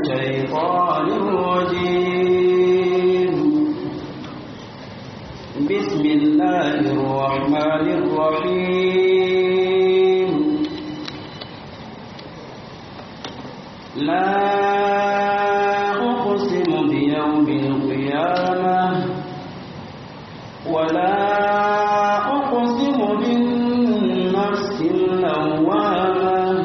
الشيطان الرجيم بسم الله الرحمن الرحيم لا أقسم بيوم القيامة ولا أقسم بالنفس اللوامة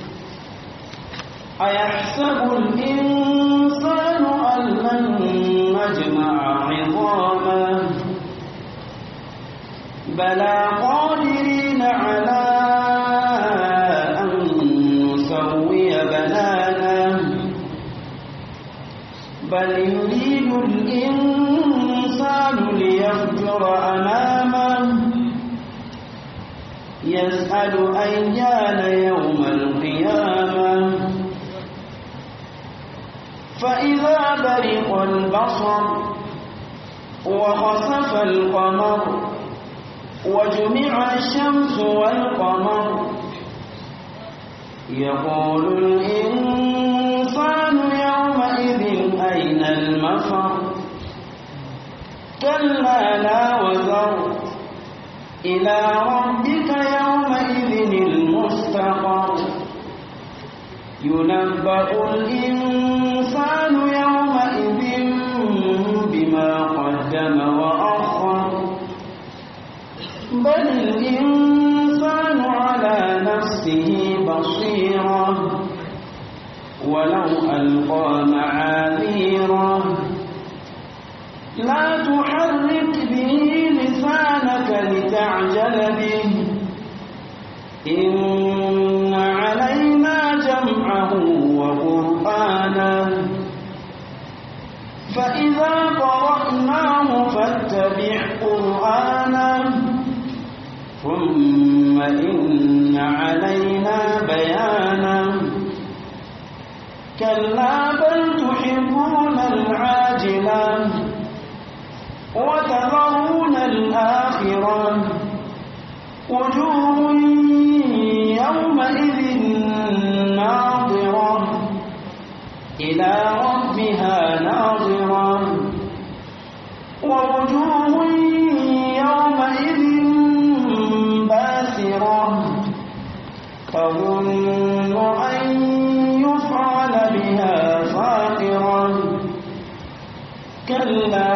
أيحسب الإنسان أن لن نجمع عظامه بلى قادرين على أن نسوي بنانه بل يريد الإنسان ليفجر أمامه يسأل أيان يوم القيامة فإذا برق البصر وخسف القمر وجمع الشمس والقمر يقول الإنسان يومئذ أين المفر كلا لا وزر إلى ربك يومئذ المستقر ينبأ الإنسان يومئذ بما قدم وأخر بل الإنسان على نفسه بصيرة ولو ألقى معاذيره لا تحرك به لسانك لتعجل به إن علينا جمعه وقرآنه فإذا قرأناه فاتبع قرآنه ثم إن علينا بيانه كلا بل تحبون العاجلة وتذرون الآخرة وجوه يومئذ ناظرة إلى ربها ناظرة ووجوه يومئذ باسرة تظن أن يفعل بها فاقرة كلا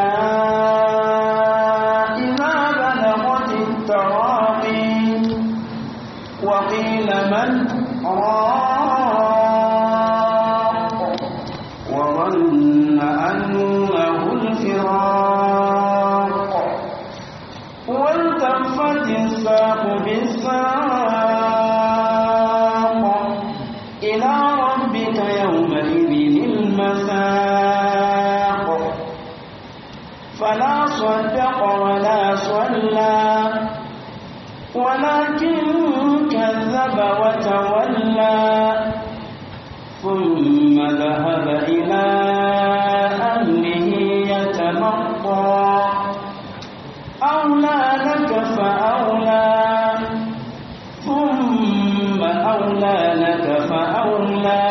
إذا بلغت التراقي وقيل من راق وظن أنه الفراق والتفت الساق بالساق إلى ربك يومئذ المساق فلا صدق ولا صلى ولكن كذب وتولى ثم ذهب إلى أهله يتمطى أولى لك فأولى ثم أولى لك فأولى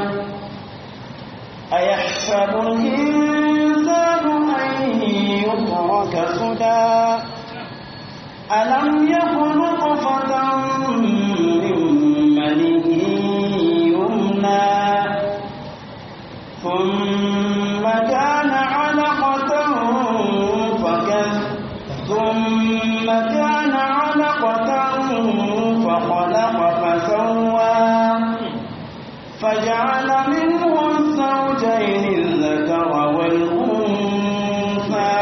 أيحسب الإنسان أن يترك سدى ألم يكن نطفة من مني يمنى ثم كان علقة فكذ ثم كان علقة فخلق فسوى فجعل منه الزوجين الذكر والأنثى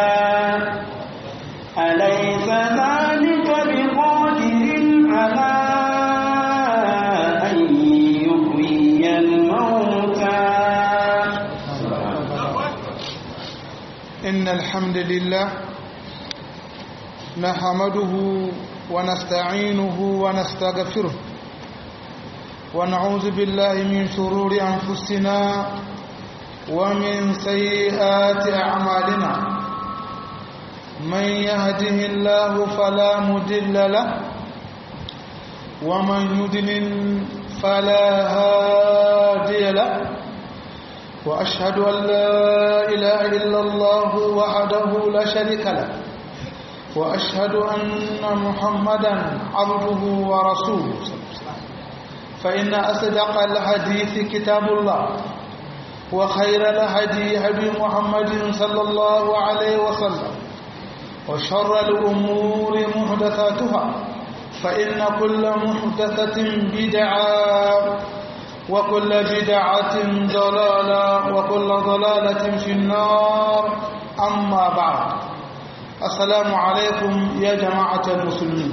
أليس ذلك بقادر على أن يحيي الموتى إن الحمد لله نحمده ونستعينه ونستغفره ونعوذ بالله من شرور أنفسنا ومن سيئات أعمالنا من يهده الله فلا مدل له ومن يدلل فلا هادي له وأشهد أن لا إله إلا الله وحده لا شريك له وأشهد أن محمدا عبده ورسوله فإن أصدق الحديث كتاب الله وخير الهدي هدي محمد صلى الله عليه وسلم وشر الأمور محدثاتها فإن كل محدثة بدعة وكل بدعة ضلالة وكل ضلالة في النار أما بعد السلام عليكم يا جماعة المسلمين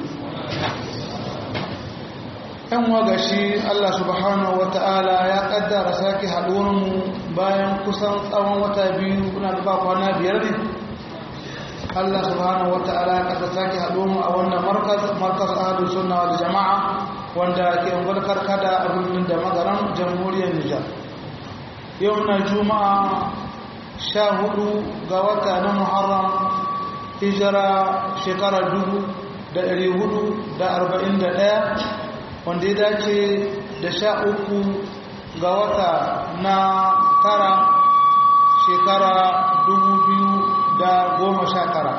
‘yan wagashi Allah subhanahu wa ta'ala ya ƙaddara sake haɗuwarmu bayan kusan tsawon wata biyu kuna da ba kwana biyar ne Allah subhanahu wa ta'ala ya ƙaddara sake haɗuwarmu a wannan markas ahadu sunna wal jama'a wanda ke ungulkar kada a birnin da magaran jamhuriyar Nijar yau na juma'a sha hudu ga wata na muharram hijira shekarar dubu da ɗari hudu da arba'in da ɗaya wanda ya dace da sha uku ga wata na tara shekara dubu biyu da goma sha tara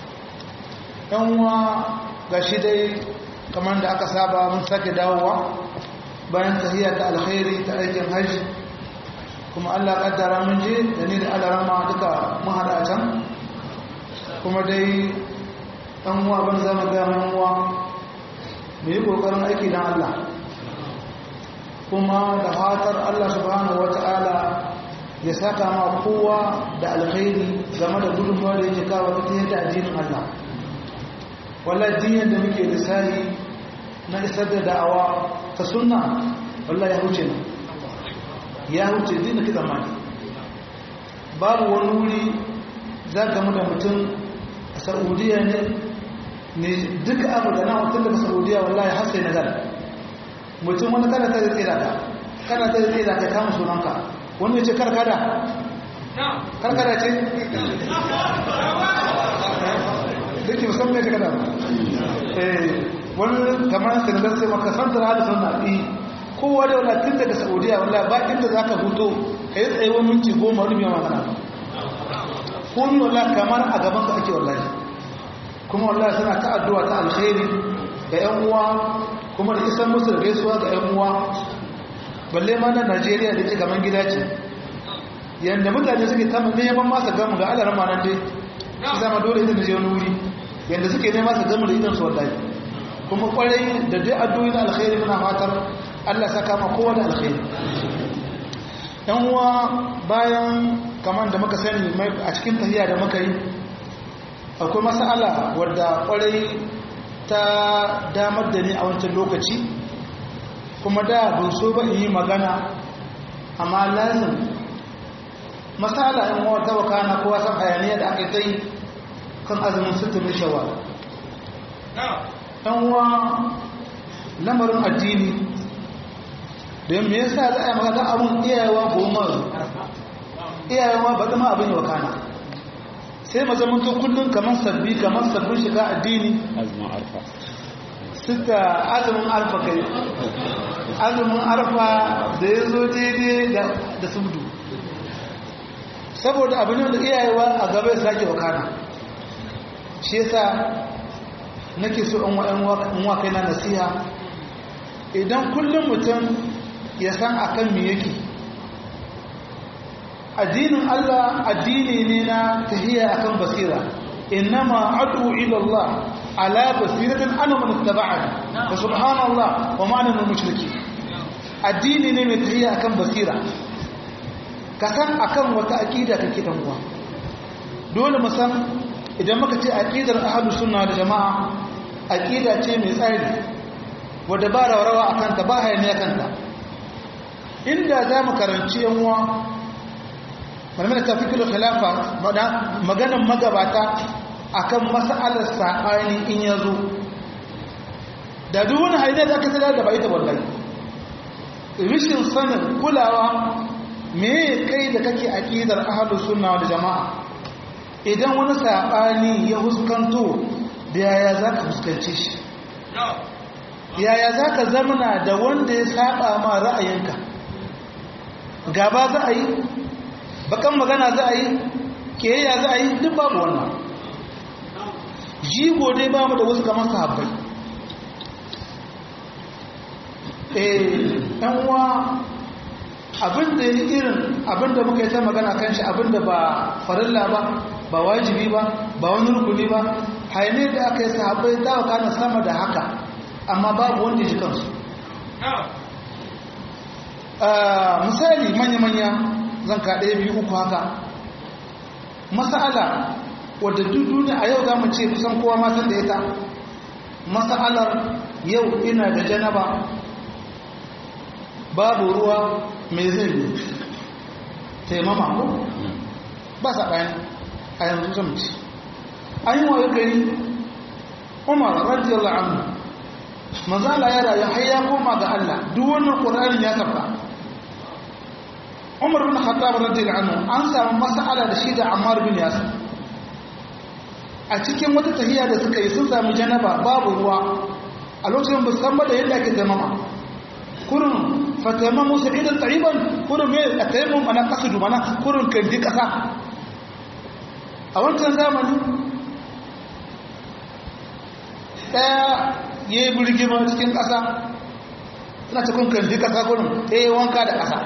uwa ga shi dai kamar da aka saba mun sake dawowa bayan tahiyya ta alkhairi ta aikin hajji kuma allah kaddara mun je da ni da alarama duka mun haɗa can kuma dai ɗan uwa ban zama gama uwa mu yi ƙoƙarin aiki don Allah kuma da fatar Allah subhanahu wa ta'ala ya saka ma kowa da alkhairi game da gudunmawar da yake kawo ta yadda addinin Allah wallah dinyar da muke lissahi na isar da da'awa ta sunna wallah ya huce na ya huce dina ki zamani babu wani wuri za gamu da mutum a saudiya ne ne duka abu da na mutum daga saudiya wallahi har sai nazar mutum wani kada ta zai ka kada ta zai ka kama sunanka wani ya ce karkada karkada ce duk musamman ya kada wani kamar senegal sai maka santar hada sunna ɗi kowa da wala tun daga saudiya wallahi ba inda za ka huto ka yi tsayuwar minti goma rubi magana komi wallahi kamar a gaban ka ake wallahi kuma wallahi suna ta addu'a ta alkhairi ga ƴan uwa kuma da isan musu da gaisuwa ga ƴan uwa balle ma na Najeriya da ke gaban gida ce yanda mutane suke ta neman masa gamu ga Allah ramanan dai shi zama dole idan je wani wuri yanda suke neman masa gamu da idan su wallahi kuma kwarai da dai addu'o'i na alkhairi muna fatar Allah saka ma kowa da alkhairi ƴan uwa bayan kamar da muka sani a cikin tahiya da muka yi akwai masala wadda kwarai ta damar da ni a wancan lokaci kuma da ban so ba in yi magana amma lazim masala in wata wakana kowa san hayaniya da aka yi kan azumin sittin shawar ɗan uwa lamarin addini da me yasa za a yi magana abin iyayewa goma iyayewa ba zama abin wakana sai mazamanto kullum kamar sabbi kamar sabbin shiga addini azumin arfa suka azumin arfa kai azumin arfa da ya zo daidai da subdu saboda abin da iyayewa a gaba ya sake wakana shi yasa nake so in wa kai na nasiha idan kullum mutum ya san akan me yake addinin Allah addini ne na tahiyya akan basira innama adu ila Allah ala basiratin ana man ittaba'ani wa subhanallah wa ma ana min mushriki addini ne mai tahiyya akan basira ka san akan wata aqida kake dan uwa dole mu san idan muka ce aqidar ahlus sunna da jama'a aqida ce mai tsari wadda ba rawa akan ta ba hayaniya kanta inda za mu karanci yan uwa malamai da tafi kilo khilafa maganan magabata akan mas'alar saɓani in ya zo da duk wani haidar da aka sadar da bai ta wallahi rishin sanin kulawa me kai da kake aqidar ahlus sunna wal jamaa idan wani saɓani ya huskanto da yaya zaka fuskance shi yaya zaka zamana da wanda ya saba ma ra'ayinka gaba za a yi bakan magana za a yi kiyayya za a yi duk babu wannan jigo dai ba mu da wasu kamar sahabbai eh ɗan uwa abinda ya irin abinda muka yi ta magana kan shi abinda ba farilla ba ba wajibi ba ba wani rukuni ba haine da aka yi sahabbai ta wakana sama da haka amma babu wanda ya ji kansu misali manya-manya zan kaɗe biyu uku haka masala wadda duk duniya a yau za mu ce kusan kowa matan da ita masalar yau ina da janaba babu ruwa mai zai ne taimama ko ba sa bayan a yanzu zamci an yi wayo gari umar radiyallahu anhu mazala ya rayu har ya koma ga Allah duk wannan qur'anin ya tafa umar bin khattab radiyallahu anhu an samu mas'ala da shi da ammar bin yasir a cikin wata tahiya da suka yi sun sami janaba babu ruwa a lokacin ba san da yadda ake taimama kurin fataimamu sa'idan tsayiban kurin mai a taimam ana kasudu mana kurin kandi kasa a wancan zamani ɗaya ya yi birgima cikin ƙasa suna cikin kandi kasa kurin ɗaya wanka da ƙasa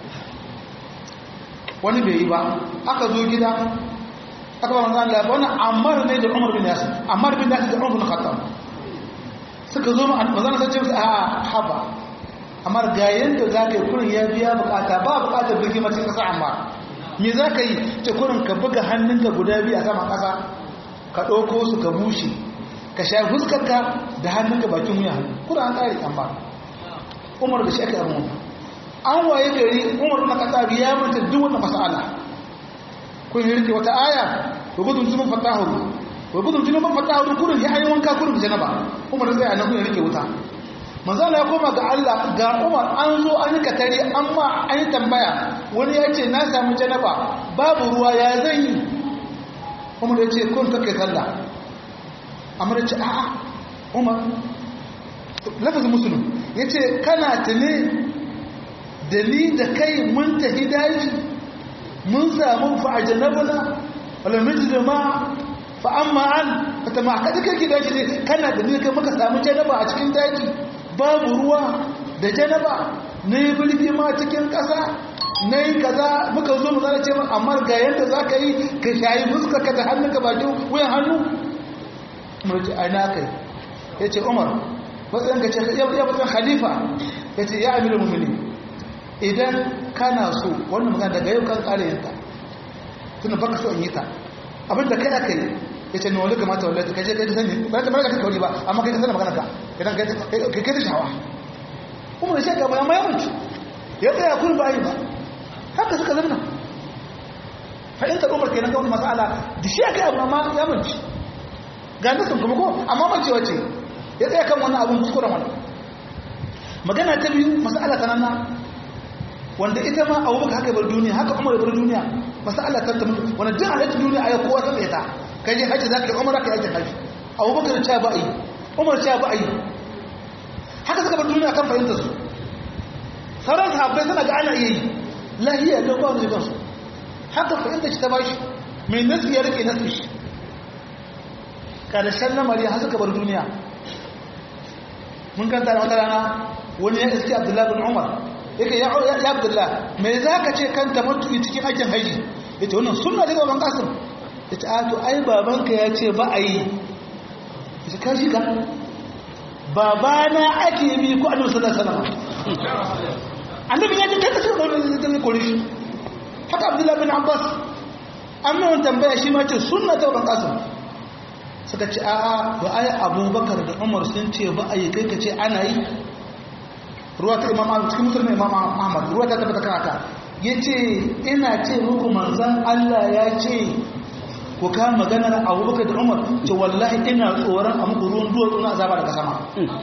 wani bai yi ba aka zo gida aka ba manzan Allah wani ammar ne da umar bin yasir ammar bin yasir da umar bin khattab suka zo ma manzan sai ce musu a haba ammar ga yanda za ka yi kurin ya biya bukata ba bukatar birki macin kasa amma me za ka yi ce kurin ka buga hannunka guda biyu a saman kasa ka ɗauko su ka bushe ka sha fuskarka da hannunka bakin wuya kurin an ƙari amma umar da shi aka yi an waye gari umar na kasa biya mata duk wannan mas'ala kun yi rike wata aya wa gudun junan fatahu wa gudun junan fatahu kurin ya ayi wanka kurin janaba umar zai anan kun rike wuta manzo Allah ya koma ga Allah ga Umar an zo an yi katare amma an yi tambaya wani ya ce na samu janaba babu ruwa ya zan yi Umar ya ce kun kake sallah amma ya ce a'a Umar lafazin musulun ya ce kana tuni da ni da kai mun tafi daji mun samu fa'ajanabuna wala da ma fa amma an fata ma kada kake daji ne kana da ni kai muka samu janaba a cikin daji babu ruwa da janaba na yi bulbi ma cikin ƙasa na yi kaza muka zo mu zana ce min amma ga yadda za ka yi ka shayi fuska ka da hannunka bakin wuyan hannu umar ce aina kai ya ce umar matsayin ka ce ya matsayin khalifa ya ce ya amiru mummuni idan kana so wannan magana daga yau kan ƙare yanta tunan baka so in yi ta abinda kai aka yi ya ce nuna kamata wallahi kai kai ta sani ba ta mara ka kauri ba amma kai ka sani magana ka idan kai kai ta shawa kuma da shaka ba amma ya mutu ya tsaya kun ba yi ba haka suka zanna fahimtar umar kenan ga wani mas'ala da shi aka abu amma ya mutu ga nasin kuma ko amma mace wace ya tsaya kan wannan abun kuskuren wani magana ta biyu mas'ala ta nana wanda ita ma abubakar haka bar duniya haka umar bar duniya mas'ala ta ta mutu wanda duk halittar duniya a yau kowa ta tsaye ta kai je hajji za ka yi umar ka yi hajji hajji abubakar ce ba a yi umar ce ba a yi haka suka bar duniya kan fahimtar su sauran sahabbai suna ga ana iya yi lahiya don ba su kansu haka fahimtar shi ta ba shi mai nasu ya rike nasu shi karshen lamari har suka bar duniya mun kanta da wata rana wani ya iske abdullahi bin umar yake ya abdullahi mai za ka ce kan tamattu'i cikin aikin haji ya ce wannan sunna daga ban kasim ya ce ato ai babanka ya ce ba a yi ya ce kashi ka babana ake bi ko annabi sallallahu alaihi wasallam annabi ya ce kai kasar da wani zai kore shi haka abdullahi bin abbas an mai tambaya shi ma ce sunna ta ban kasim suka ce a'a ba ai abubakar da umar sun ce ba a yi kai ka ce ana yi ruwa ta imam ahmad cikin musulmi imam ahmad ruwa ta tabbata kan haka ya ce ina ce muku manzan allah ya ce ku ka maganar abubakar da umar ce wallahi ina tsoron a muku ruwan duwatsu na azaba daga sama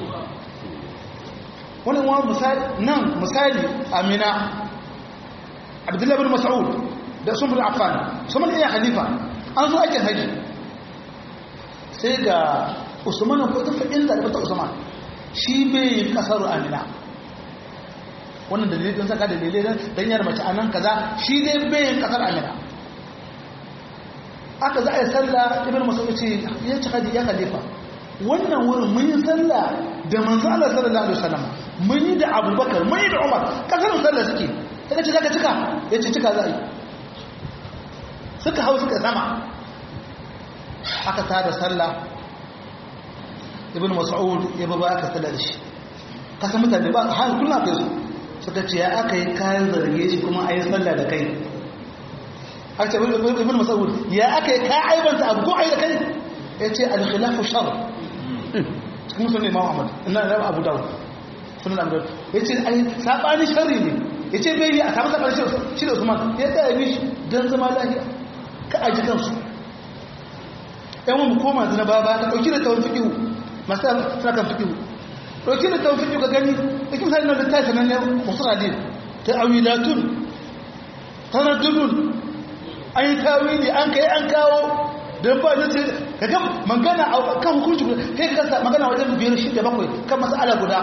wani wani misali nan misali amina abdullahi bin mas'ud da sun bin affan sun bin iya khalifa an zo aikin haji sai ga usman ko ta fa'in da ta usman shi bai yi kasaru amina wannan dalilai don saka dalilai don dan yar mace anan kaza shi dai bayan kasar amina aka za a yi sallah ibn mas'ud ce ya ci hadi ya khalifa wannan wurin mun yi sallah da manzo Allah sallallahu alaihi wasallam mun yi da Abubakar mun yi da Umar kasar sallah suke sai ce zaka cika yace cika za a yi suka hau suka sama aka tada sallah ibn mas'ud ya baba aka sallah da shi kasa mutane ba har kullum kai su suka ce ya aka yi kayan zarge shi kuma a yi sallah da kai aka ce ibn mas'ud ya aka yi ka aibanta abu ko ai da kai ya ce al-khilafu shar cikin sunan imam ahmad ina da abu dawud sunan abu dawud ya ce ai sabani sharri ne ya ce bai yi a samu sabani shi da usman ya tsaya bi shi don zama lafiya ka aji kansu yan wani koma zina ba ba ka ɗauki da tawon fiƙihu masu suna kan fiƙihu ɗauki da tawon fiƙihu ka gani ɗauki misali na da ta sanar ne masu radin ta awilatun tana dubun an yi tawili an kai an kawo don ba da ce ka ga magana a kan hukunci kai ka kasa magana wajen biyar shi da bakwai kan masala guda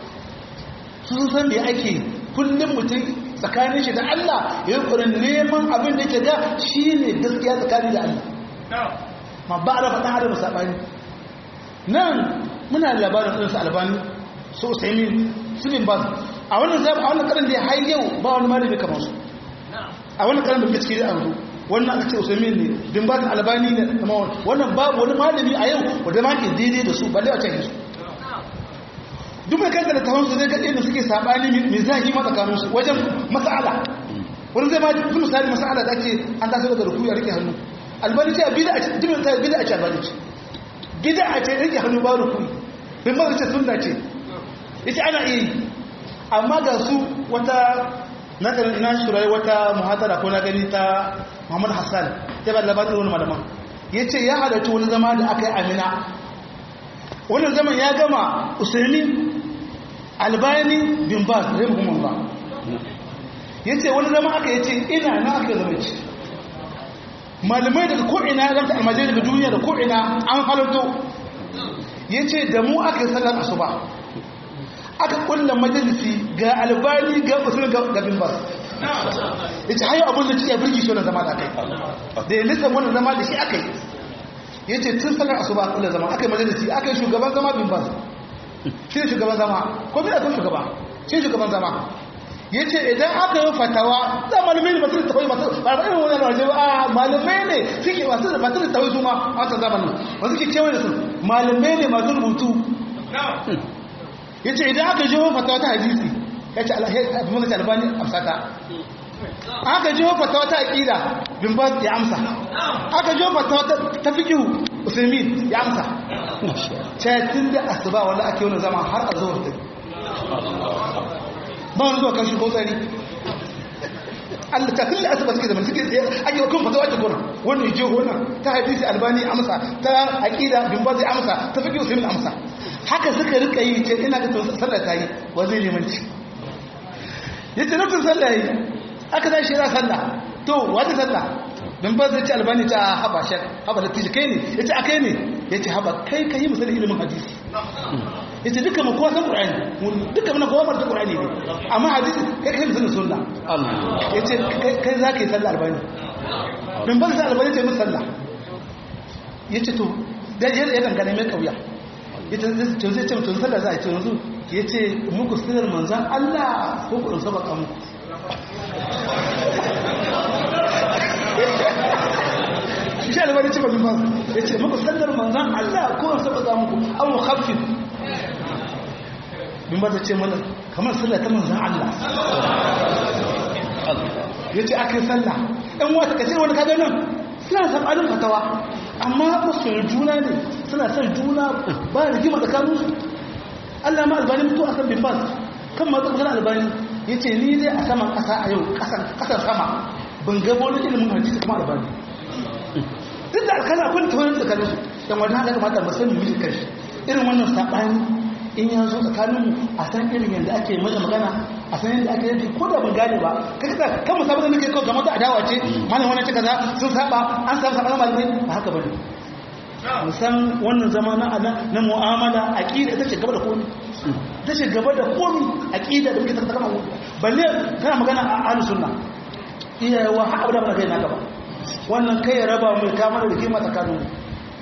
su sun san da ake kullum mutum tsakanin shi da Allah ya yi kurin neman abin da ke ga shi ne gaskiya tsakanin da Allah ma ba a rafa ɗan adam saɓani nan muna da labarin ɗinsu albani su usaimin su bin ba a wannan zaɓa a wannan karin da ya har yau ba wani malami kamar su a wannan karin da muke ciki da an wannan aka ce usaimin ne bin ba albani ne kamar wannan babu wani malami a yau wanda ma ke daidai da su balle a can su duk mai kanta da tawon su zai ga inda suke saɓani mai zahi ma tsakanin su wajen mas'ala wani zai ma fi misali mas'ala da ake an taso daga ruku ya rike hannu albani ce bida a ce jimin ta bida a ce albani ce bida a ce rike hannu ba ruku bin ba ce sunna ce yace ana iya yi amma ga su wata na na shurai wata muhadara ko na gani ta Muhammad Hassan ta ba labarin wani malaman yace ya halarci wani zama da aka yi Amina wannan zaman ya gama Usaini Albani bin Baz rahimahullah yace wani zama aka yace ina na aka zama ci malamai daga ko'ina ya zanta almajai daga duniya da ko'ina an halarto ya ce da mu aka yi sallar asuba aka kulla majalisi ga albani ga usul ga bin bas ya ce hayo abin da cike birki shi wani zama da aka yi da ya lissa wani zama da shi aka yi ya ce tun sallar asuba kulla zama aka yi majalisi aka yi shugaban zama bin bas shi ne shugaban zama ko bi da kun shugaba shi shugaban zama ya ce idan aka yi fatawa za malamai ne masu da tawai masu ba ba irin wani raje ba a malamai ne suke masu da masu da tawai su ma a wata zamanin ba suke kewaye da su malamai ne masu rubutu ya ce idan aka jiho fatawa ta hadisi ya ce abin da albani amsata aka jiho fatawa ta aƙida bin ba ya amsa aka jiho fatawa ta fikihu usaimin ya amsa tun da asuba wanda ake wani zama har a zuwa ba wani zuwa kashi ko tsari Allah ta kulle asaba suke zaman suke tsaye ake wa kuma fatawa ake gona wannan je gona ta hadisi albani amsa ta aqida bin bazi amsa ta fiqh usul amsa haka suka rika yi ce ina ga sallah ta yi wa zai limanci yace nufin sallah yi aka zai shi ra sallah to wata sallah bin bazi ce albani ta haba shek haba da tiji kai ne yace akai ne yace haba kai kai misali ilimin hadisi yace duka mu kowa san qur'ani duka mun kowa bar qur'ani ne amma hadisi kai kai musulun sunna yace kai za ka yi sallah albani bin ban sa albani ce mun sallah yace to da ya ya dangane mai kauya yace to zai ce mutum sallah za a ce yanzu yace muku sirrin manzon Allah ko ku sabaka muku shi albani ce ba bin ban yace muku sallar manzon Allah ko sabaka muku aw khaffif min ba ta ce mana kamar sallah ta manzan Allah ya ce aka yi sallah ɗan wata kasir wani kaga nan suna saɓanin fatawa amma masu juna ne suna son juna ba da rigima tsakaninsu Allah ma albani mutu a kan bin bas kan ma tsakanin albani ya ce ni dai a saman ƙasa a yau ƙasar sama ban gabo wani ilimin hadisi kuma albani duk da alkala akwai tawarin tsakaninsu yan wani haka kamata ba sani miji kashi irin wannan saɓani in ya zo tsakaninmu a san irin yadda ake maza magana a san yadda ake yanki ko da ban gane ba ka kasa kan mu saboda nake kawai kamar ta adawa ce malam wani cika za sun saba an samu sabanin malamai ba haka bane musan wannan zama na na mu'amala aqida ita ce gaba da komai ita ce gaba da komai aqida da muke tattaka mu balle kana magana a ahlus sunna iyawa har abada ba kai na gaba wannan kai ya raba mu kama da kima tsakanin mu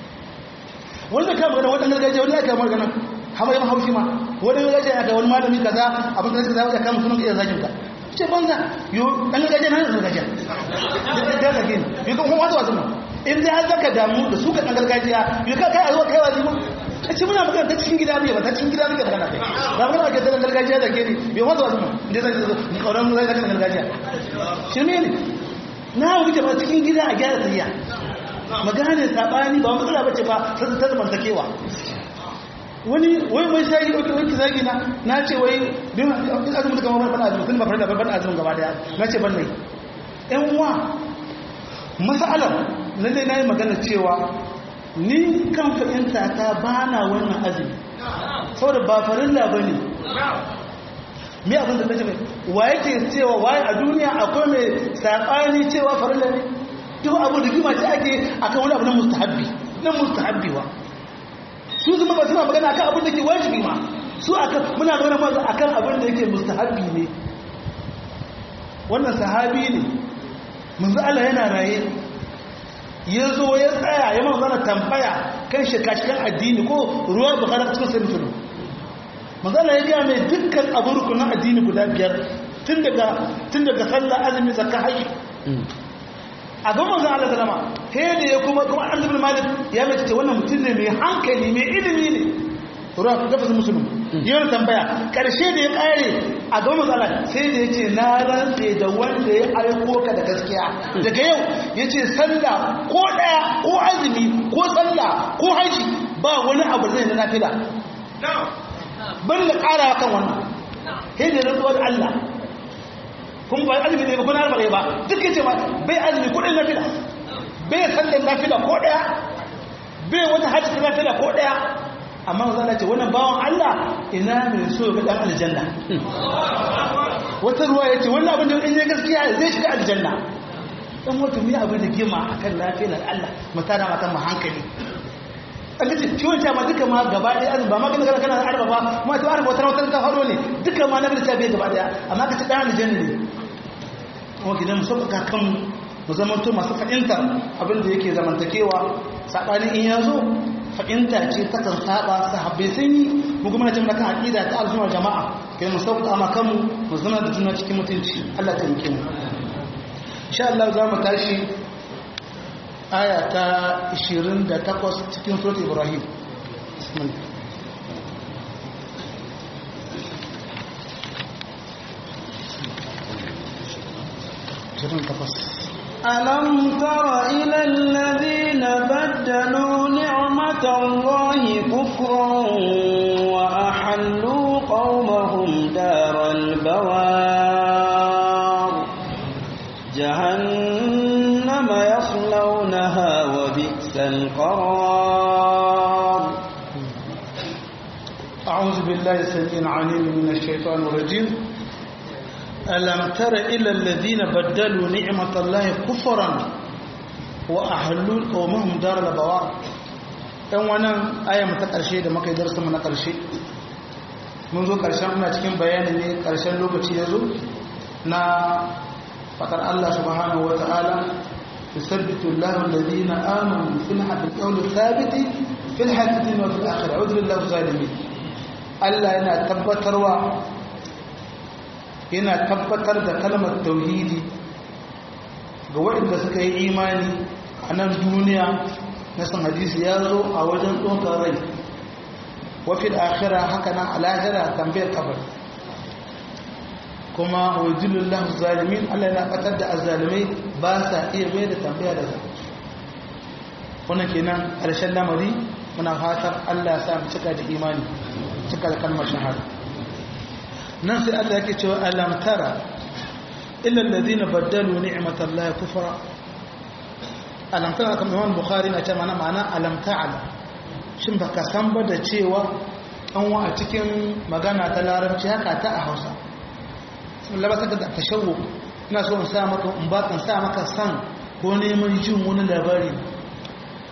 wanda ka magana wadannan gargajiya wani aka magana hama yawan haushi ma wani gargajiya aka wani malami kaza abin da suka zama kama sunan iya zagin ka ce banza yo dan gargajiya na da gargajiya da da gini yo kan kuma wasu mu in dai har zaka damu da su ka dan gargajiya yo ka kai a zuwa kai wazi mu a ce muna magana ta cikin gida ne ba ta cikin gida muke magana kai ba magana ke dan gargajiya da ke ni yo wasu wasu mu inda zan zo ni kauran mu zai zaka gargajiya shirme ne na wuce ba cikin gida a gyara tsariya magana ne sabani ba matsala bace ba sai ta zamantakewa wani wai mai shagi wata wanki zagi na na ce wai bin azumin da kamar ban azumin ba farda ban azumin gaba daya na ce ban nai yan uwa masalar na dai na yi magana cewa ni kan fahimta ta ba na wannan azumi saboda ba farilla ba ne me abin da nake mai wa yake cewa waye a duniya akwai mai saɓani cewa farilla ne duk abu da gima ce ake akan wani abu na mustahabbi na mustahabbi wa su zama ba suna magana akan abin da ke wajibi ma su akan muna magana ma akan abin da yake mustahabbi ne wannan sahabi ne manzo Allah yana raye ya zo ya tsaya ya manzo tambaya kan shikashikan addini ko ruwa bukhari cikin sai mutum manzo Allah ya ga mai dukkan abu rukunin addini guda biyar tun daga tun daga sallah azumi zakka haji a ga manzo Allah sallama he da ya kuma kuma Anas ibn Malik ya mace ce wannan mutum ne mai hankali mai ilimi ne ruwa ku gafa musulmi yawan tambaya karshe da ya kare a ga manzo Allah sai da yace na rantse da wanda ya aiko ka da gaskiya daga yau yace sallah ko daya ko azumi ko sallah ko haji ba wani abu zai na nafila ban da karawa kan wannan he da rantsuwar Allah kun ba azumi ne ba kuna arbare ba duk yace ma bai azumi ko ɗin nafila bai sallan nafila ko ɗaya bai wata hajji nafila ko ɗaya amma zan ce wannan bawan Allah ina mai so ga dan aljanna wata ruwa yace wannan abin da in ya gaskiya zai shiga aljanna dan wata mai abin da gima akan lafiyar Allah mutana mata mu hankali an ce ciwon ta ma duka ma gaba ɗaya azumi ba ma kana kana arba ba ma ta arba wata wata ta haro ne duka ma na bi ta bai gaba ɗaya amma ka ci dan aljanna ne kuma gidan mu sauƙaƙa kan mu zamanto masu fahimtar abin da yake zamantakewa saɓanin in ya zo fahimta ce ta kan saba sahabbai sun yi mu kuma na jimla kan aƙida ta al'ummar jama'a kai mu sauƙaƙa ma kanmu mu zama da juna cikin mutunci Allah ta muke mu insha Allah za mu tashi aya ta 28 cikin surat Ibrahim bismillah ألم تر إلى الذين بدلوا نعمة الله كفرا وأحلوا قومهم دار البوار جهنم يصلونها وبئس القرار أعوذ بالله السميع العليم من الشيطان الرجيم ألم تر إلى الذين بدلوا نعمة الله كفرا وأحلوا قومهم دار البوار ɗan wannan aya ta ƙarshe da muka yi darsa na ƙarshe mun zo ƙarshen muna cikin bayani ne ƙarshen lokaci ya zo na faɗar Allah subhanahu wa ta'ala yusabbitu Allahu alladhina amanu fil haqqi qawli thabiti fil haqqi wa fil akhirati a'udhu billahi zalimin Allah yana tabbatarwa yana tabbatar da kalmar tauhidi ga waɗanda suka yi imani a nan duniya na san hadisi ya zo a wajen ɗaukar rai wafin akira haka nan alahira tambayar kabar kuma wajilullah zalimin allah yana ɓatar da azalimai ba sa iya mai da tambaya da zai wannan kenan ƙarshen lamari muna fatar allah sa mu cika da imani cika da kalmar shahada nan sai Allah yake cewa alam tara illa alladhina baddalu ni'matallahi kufra alam tara kamar Imam Bukhari na ce mana ma'ana alam ta'ala shin baka san ba da cewa an wa a cikin magana ta larabci haka ta a Hausa sun labata da tashawwu ina so in sa maka in ba kan sa maka san ko neman jin wani labari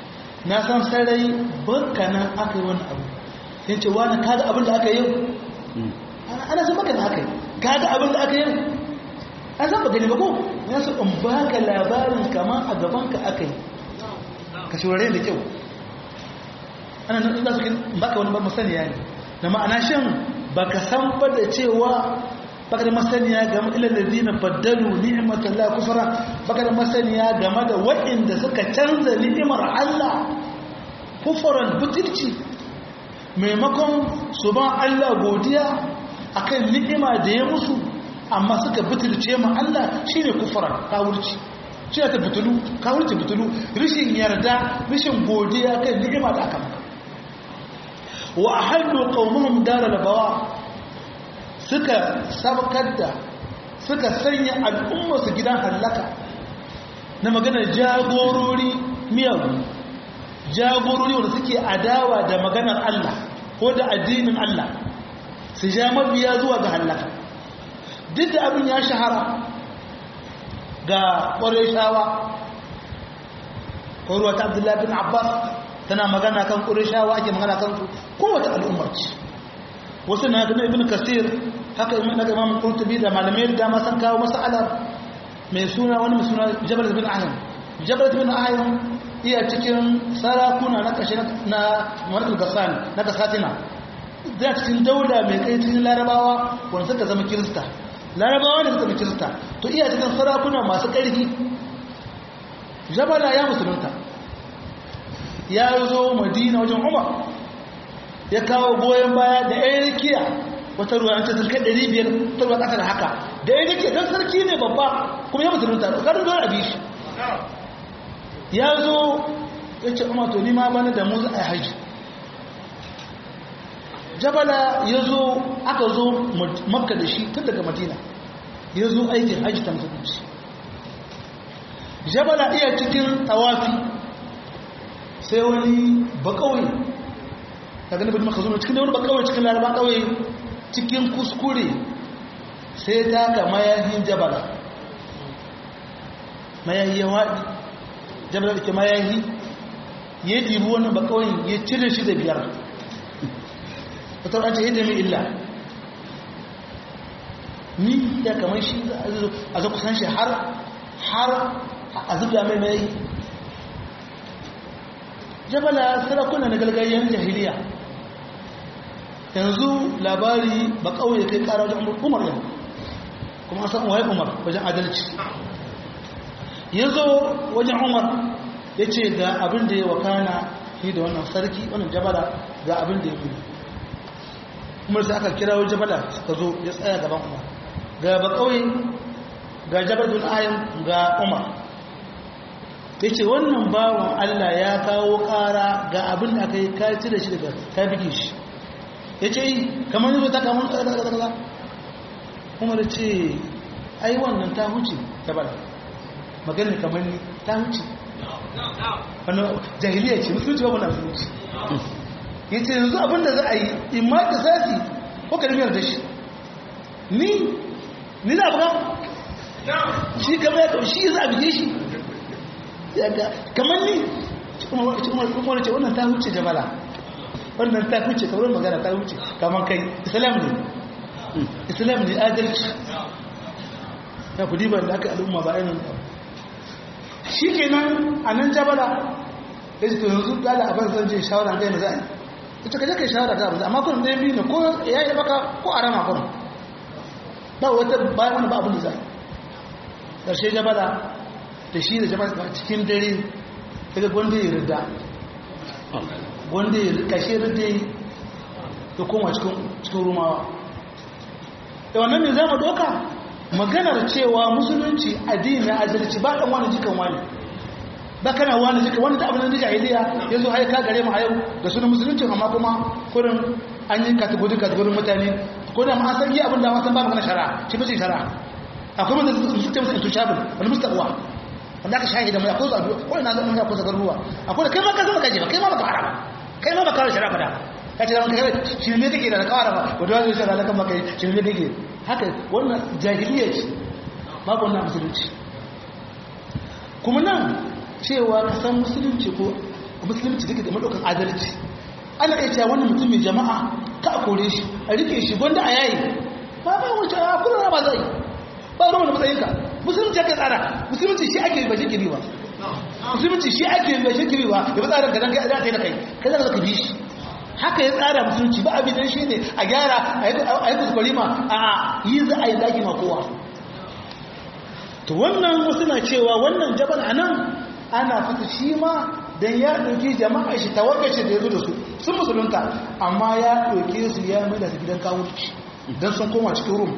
na san sarai banka nan aka yi wani abu ya ce wani kaga abin da aka yi ana san baka da aka yi kaga abin da aka yi an san ba gani ba ko ya su in baka labarin kama a gabanka aka yi ka shurare da kyau ana nan za su baka wani ba masaniya ne da ma'ana shan baka san ba da cewa baka da masaniya game ilal ladina baddalu ni'matallahi kufra baka da masaniya game da waɗanda suka canza ni'imar Allah kufran butulci maimakon su ba Allah godiya akan ni'ima da ya musu amma suka butulce ma Allah shine kufran kawurci shi ta butulu kawurci butulu rishin yarda rishin godiya kan ni'ima da aka maka wa ahallu qaumuhum daral bawa suka sabkar da suka sanya al'ummarsu gidan hallaka na maganar jagorori miyagu jagorori wanda suke adawa da maganar Allah ko da addinin Allah su ja mabiya zuwa ga hallaka duk da abin ya shahara ga ƙwarai shawa ƙwaruwa ta abdullahi bin abbas tana magana kan ƙurishawa ake magana kan su kowace al'ummar ce wasu na gani ibn kasir haka ibn na imam qurtubi da malamai da ma san kawo mas'alar mai suna wani mai suna jabal bin ahim jabal bin ahim iya cikin sarakuna na kashe na malikul gasani na kasatina da cikin daula mai kai cikin larabawa wanda suka zama kirista larabawa ne suka zama kirista to iya cikin sarakuna masu ƙarfi jabala ya musulunta ya zo madina wajen umar ya kawo goyon baya da yan rikiya wata ruwa an ce sun kai ɗari biyar ta ruwa ƙasa da haka da yan rikiya don sarki ne babba kuma ya musulunta da ƙarin zuwa abi shi ya zo ya ce umar to nima bani da mu za a yi haji jabala ya zo aka zo makka da shi tun daga madina ya zo aikin haji ta musulunci jabala iya cikin tawafi sai wani bakawai ta gani bin maka zuwa cikin da wani bakawai cikin laraba kawai cikin kuskure sai ta ka mayahin jabala mayahi ya waɗi jabala da ke mayahi ya ɗibi wani bakawai ya cire shi da biyar wata wadda yadda mai illa ni ya kamar shi a zo kusan shi har a zubda mai mayahi jabala sarakuna na gargajiyar jahiliya yanzu labari ba kawai kai kara wajen umar yau kuma san waye umar wajen adalci ya zo wajen umar ya ce ga abin da ya wakana ni da wannan sarki wannan jabala ga abin da ya fi umar sai aka kira wajen jabala suka zo ya tsaya gaban umar ga ba kawai ga jabalun ayin ga umar ya ce wannan bawan Allah ya kawo ƙara ga abin da aka yi ka cire shi daga ka bige shi ya ce yi kamar yi ta kamar ƙarƙarƙarƙar kuma da ce ai wannan ta huce ta bala maganin kamar ni ta huce wannan jahiliya ce musulunci ba wannan musulunci ya ce yanzu abin da za a yi in ma ta sasi ko kalmiyar da shi ni ni za a buga shi kamar ya shi za a bige shi kamar ni kuma ce wannan ta huce jabala wannan ta huce kamar magana ta huce kamar kai islam ne islam ne adalci na kudi ba da aka al'umma ba ainihin shi ke nan a nan jabala da shi to yanzu dala abin zan je shawara da yana za a yi ita ka je kai shawara da abin amma kunan ɗaya biyu ne ko ya yi baka ko a rama kunan ba wata bayan wani ba abin da za a yi ƙarshe jabala da shi da jama'a cikin dare daga gwanda ya rida gwanda ya kashe rida ya koma cikin rumawa da wannan ne za mu doka maganar cewa musulunci addini na adalci ba ɗan wani jikan wani ba kana wani jikan wani da abin da jahiliya ya zo haika gare mu a yau da sunan musulunci amma kuma kurin an yi kategori kategorin mutane ko da ma an san yi abin da wasan ba magana shara shi ba ce shara akwai wanda su ce musu intouchable wani mustawa wanda aka shahida mai akwai zuwa ko ina zama ya kusa garuruwa akwai da kai ma ka zama kaje ba kai ma baka fara ba kai ma baka shara fada ka ce zama kai shirme kake da kawara ba wanda wani shara lakan maka shirme kake haka wannan jahiliya ce babu wannan musulunci kuma nan cewa ka san musulunci ko musulunci take da madaukan adalci ana iya cewa wannan mutum mai jama'a ka a kore shi a rike shi gwanda a yayi ba ba wace a kuna ba zai ba ruwan da matsayinka musulunci ake tsara musulunci shi ake ba shi kiri ba musulunci shi ake ba shi kiri ba da ba tsarin ka dan kai za ta yi da kai kai za ka bi shi haka ya tsara musulunci ba abin shi ne a gyara a yi kuskure ma a yi za a yi zaki ma kowa to wannan wasu na cewa wannan jabal a nan ana fata shi ma don ya ɗauki jama'a shi tawarkace da ya zo da su sun musulunta amma ya ɗauke su ya mai da su gidan kawurci don sun koma cikin rum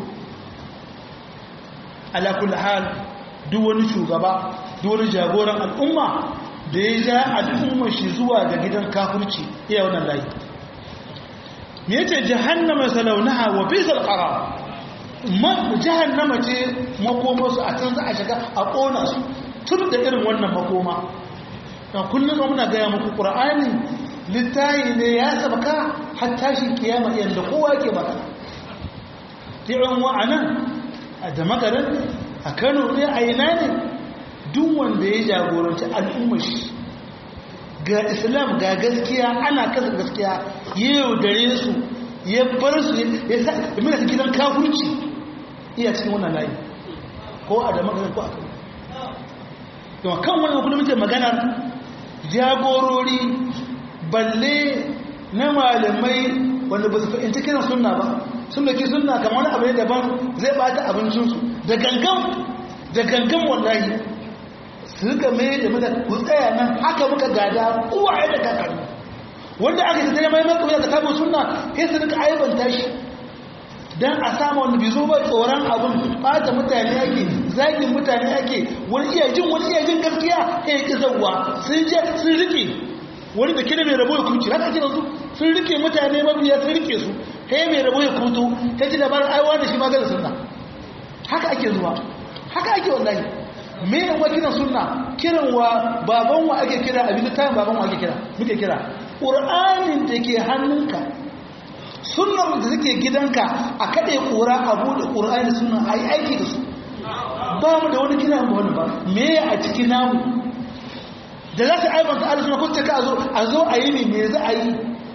alakul hal duk wani shugaba duk wani jagoran al'umma da ya ja al'ummar shi zuwa ga gidan kafurci iya wannan layi me yace jahannama salaunaha wa bisal qarar man jahannama ce makoma su a can za a shiga a kona su tun da irin wannan makoma dan kullum muna ga muku qur'ani littayi ne ya sabaka har tashi kiyama yanda kowa ke baka ti'un wa anan a da magaran a Kano ne a ina ne duk wanda ya jagoranci al'ummar shi ga islam ga gaskiya ana kasa gaskiya ya yaudare su ya bar su ya sa mina ta gidan kafurci iya cikin wannan layi ko a da maganar ko a kan yawan kan wani kuma muke maganar jagorori balle na malamai wanda ba su fahimci kiran sunna ba sun da ke sunna kamar wani abu ne daban zai bata abincinsu da gangan da gangan wallahi su rika mai da mata ku tsaya nan haka muka gada uwaye da kakanni wanda aka tattare mai mai kuma da samun sunna sai su rika aibanta shi dan a samu wanda bai zo ba tsoron abun bata mutane ake zagin mutane ake wani iya jin wani iya jin gaskiya kai ki zawwa sun je sun rike wani da kida mai rabo ya kuce haka kira su sun rike mutane mabiya sun rike su kai mai rabo ya kuto kai ji labarin aiwa da shi maganar sunna haka ake zuwa haka ake wallahi me ne wa kiran sunna kiran wa baban wa ake kira abin da tayin baban wa ake kira muke kira qur'anin da ke hannunka sunnar da take gidanka a kade kura a bude qur'ani da sunna ai aiki da su ba mu da wani kira ba wani ba me a cikin namu da za su aibanta Allah suna kuce ka zo a zo a yi ne me za a yi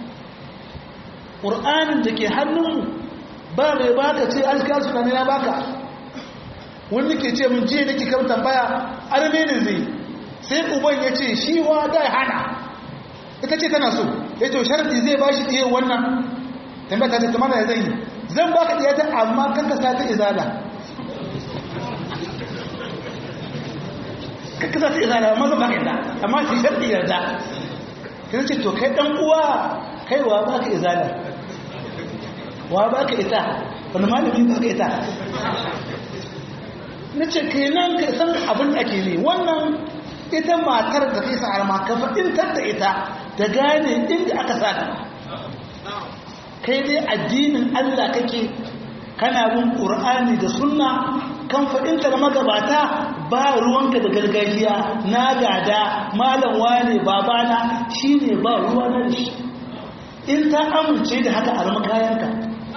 qur'anin da ke hannunmu ba mai baka ce alkar suna ne na baka wani ke ce mun je nake kan tambaya arme ne zai sai uban ya ce shi wa da hana ita ce tana so ya ce sharadi zai ba shi ɗaya wannan tambaya ta ce ta mana zai yi zan baka ɗaya ta amma kanka sa ta izala kanka sa ta izala amma zan baka yadda amma shi sharadi yarda ta ce to kai ɗan uwa kai wa baka izala wa baka ita wani malami baka ita na ce kenan ka san abin da ake ne wannan ita matar da kai sa arma ka faɗintar da ita da gane inda aka sa ta kai dai addinin Allah kake kana bin Qur'ani da sunna kan faɗinta da magabata ba ruwanka da gargajiya na gada malam wane babana shine ba ruwa na shi in ta amince da haka arma kayanka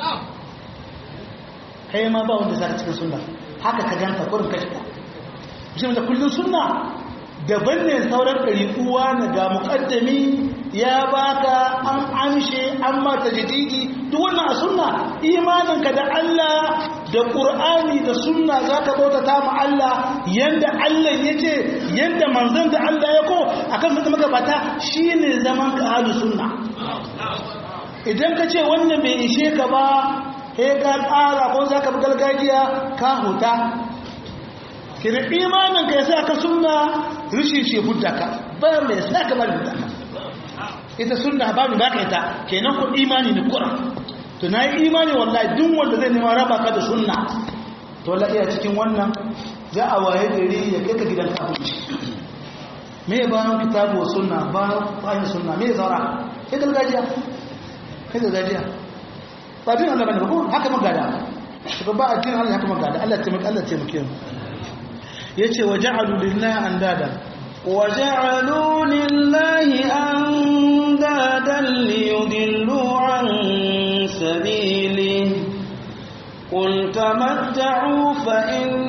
kai ma ba wanda zaka cikin sunna haka ka ganta kurin ka shiga shi da kullun sunna daban ne sauran ɗari uwa na ga muƙaddami ya baka an amshe an mata jadidi duk wannan a sunna imaninka da Allah da Qur'ani da sunna zaka bautata ma Allah yanda Allah yace yanda manzon da Allah ya ko akan sun magabata shine zaman ka ahlus sunna idan ka ce wannan bai ishe ka ba sai ka ƙara ko za ka bi gargajiya ka huta kira imanin ka ya sa ka sunna rishin shi hudda ka bayan mai sa ka bari hudda ka ita sunna ba mu baka ita kenan ku imani ne kura to na yi imani wallahi duk wanda zai nema raba ka da sunna to wallahi iya cikin wannan za a waye gari ya kai ka gidan kafirci me ya bayan kitabu wa sunna bayan sunna me ya zaura kai gargajiya kai gargajiya ba din Allah bane ba ko haka magada to ba addinin Allah haka magada Allah ya taimake Allah ya taimake mu yace waja'alu lillahi andada وجعلوا لله أندادا ليضلوا عن سبيله قل تمتعوا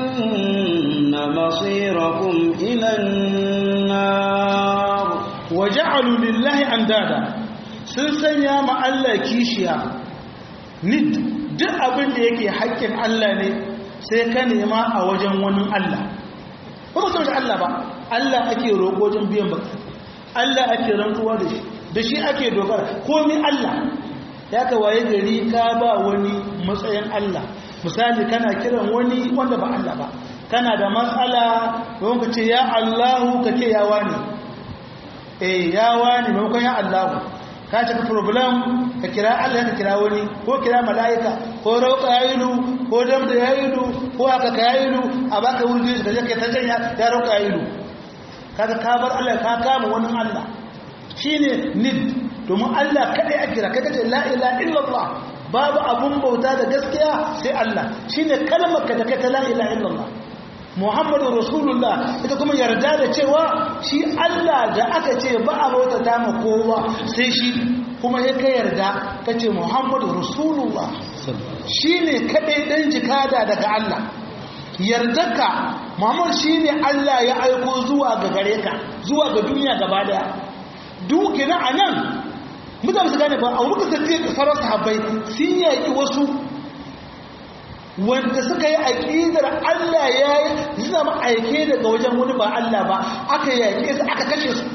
فإن مصيركم إلى النار waja'alu lillahi andada sun sanya ma Allah kishiya nid duk abin da yake haƙƙin Allah ne sai ka nema a wajen wani Allah ba ba san Allah ba Allah ake roƙo wajen biyan ba Allah ake rantsuwa da shi da shi ake dogara komai Allah ya ka waye gari ka ba wani matsayin Allah misali kana kiran wani wanda ba Allah ba kana da matsala don ka ce ya Allahu ka ce ya wani eh ya wani maimakon ya Allahu ka ce ka problem ka kira Allah ka kira wani ko kira mala'ika ko rauka yayilu ko damda yayilu ko haka ka yayilu a baka wuri da zai ta janya ya rauka yayilu kaga ka bar Allah ka kama wani Allah shine nid domin Allah kadai a kira kai kace la ilaha illallah babu abun bauta da gaskiya sai Allah shine kalmar ka da kai ta la ilaha illallah Muhammadu Rasulullah ita kuma yarda da cewa shi Allah da aka ce ba a bauta ta ma kowa sai shi kuma ya ka yarda ka ce Muhammadu Rasulullah shine kadai dan jikada daga Allah yardarka Muhammad shine Allah ya aiko zuwa ga gare ka zuwa ga duniya gaba daya dukina anan mutane su gane ba a wurin da sauran sahabbai sun yaki wasu wanda suka yi aƙidar Allah ya yi zama aike daga wajen wani ba Allah ba aka yaƙe su aka kashe su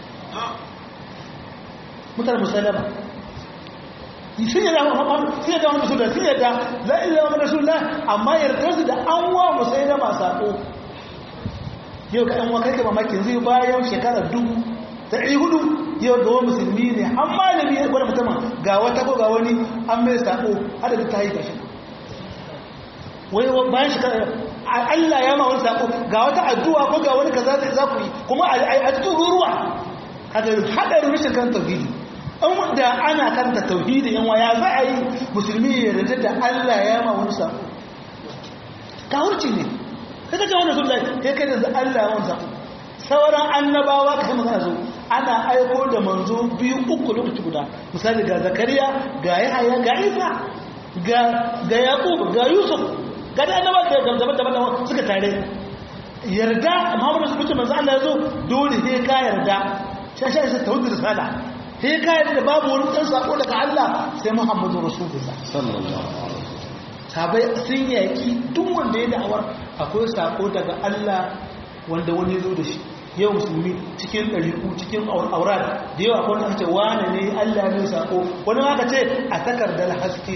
mutane musalama sun yi dama sun yi dama musulun sun yi da la'in zama rasulullah amma yardar su da an wa musulama saƙo yau ka ɗan wakar da mamakin zai bayan shekarar dubu ta ɗari hudu yau ga wani musulmi ne an malami ya gwada musamman ga wata ko ga wani an mai saƙo adadin ta yi gashi wai bayan shekara Allah ya ma wani saƙo ga wata addu'a ko ga wani kaza da za ku yi kuma a cikin ruwa kaga haɗarin rashin kan tauhidi an da ana kanta tauhidi yan waya za a yi musulmi ya yarda da Allah ya ma wani saƙo kawurci ne kai kace wannan sun kai kai da Allah ya wani saƙo sauran annabawa ka yi magana zo ana aiko da manzo biyu uku lokaci guda misali ga zakariya ga yahaya ga isa ga ga yaqub ga yusuf ga da annaba da daban daban suka tare yarda muhammadu su fice manzo Allah ya zo dole sai ka yarda sai sai sai tawhid risala sai ka yarda babu wani dan sako daga Allah sai muhammadu rasulullah sallallahu alaihi wasallam sabai sun yaki duk wanda ya da'awar akwai sako daga Allah wanda wani ya zo da shi yau musulmi cikin ɗariku cikin aurat da yawa kwan aka ce wane ne allah ne sako wani aka ce a takardar haske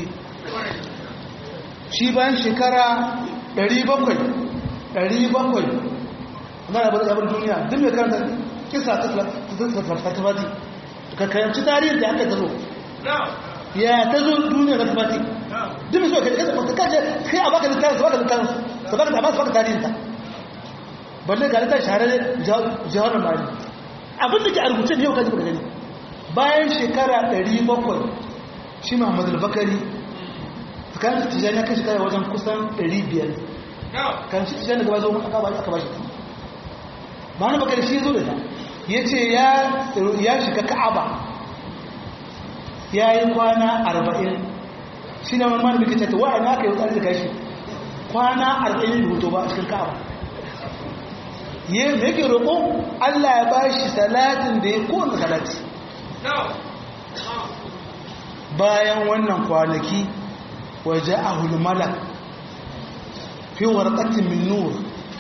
shi bayan shekara 700 700 na rabar zaɓar duniya duk mai karanta kisa ta fatafati ka kayanci tarihin da aka tazo ya ta zo duniya ta fatafati duk mai so ka kaje kai a baka littafin su baka littafin su baka da ba su baka tarihin ta balle ga ta shahararre jihar mali abin da ke a rubuce ne yau kaji kuka gani bayan shekara 700 shi muhammad al-bakari kan tijani ya kai shekara wajen kusan 500 kan shi tijani gaba zo aka ba aka ba shi ba na bakari shi zo da ta ya ce ya shiga ka'aba ya yi kwana 40 shi na wani malamin kace ta wa'ana aka yi wutsari da kashi kwana 40 da hoto ba a cikin ka'aba yake roƙo Allah ya bashi salatin da ya kowane salati bayan wannan kwanaki waje a hulmalak fi warƙatin min nur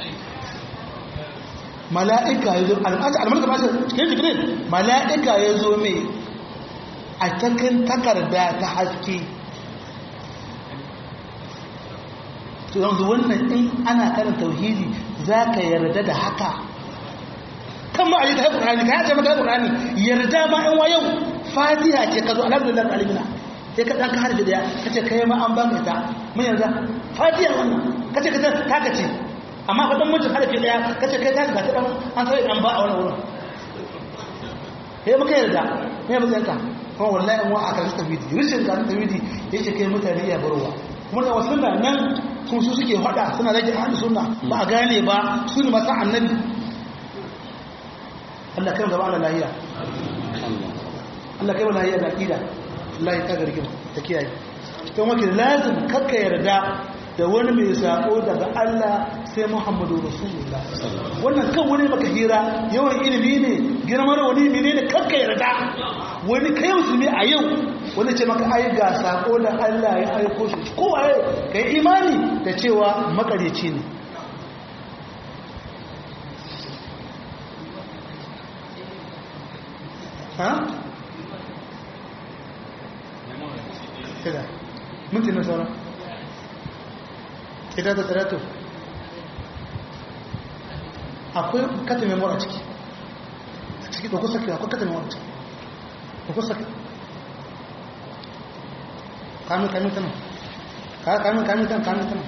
mala'ika ya zo almalaka ba shi cikin jikirin mala'ika ya zo mai a cikin takarda ta haske to yanzu wannan in ana karin tauhidi za ka yarda da haka kan ma a yi ta haifar ƙurani ka yace maka ƙurani yarda ma in wa yau fatiha ce ka zo alhamdulillah alimina sai ka ɗan ka harfi daya ka ce kai ma an baka ta mun yarda fatiha wannan ka ce ka taka ce amma ka ɗan mutum harfi daya ka ce kai taka ga ta ɗan an sai ɗan ba a wani wurin sai muka yarda ne ya matsayin ka kuma wallahi in wa a karfi tawhidi rishin karfi tawhidi yake kai mutane iya barowa kuma da wasu nan kuma su suke hada suna rage ahli sunna ba a gane ba su ne masu annabi Allah kai gaba Allah lahiya Allah kai lahiya da aqida Allah ya kaga rigima ta kiyaye to maka lazim kakka yarda da wani mai sako daga Allah sai Muhammadu Rasulullah wannan kan wani maka hira yawan ilimi ne girman wani mene ne kanka yarda wani kai musulmi a yau wani ce maka ai ga sako da Allah ya aiko shi ko waye kai imani da cewa makareci ne ha كده ممكن مثلا كده da tsarato akwai kata memory a ciki ciki ɗauko sake akwai kata memory ciki ɗauko sake kamin kamin tana kamin kamin tana kamin tana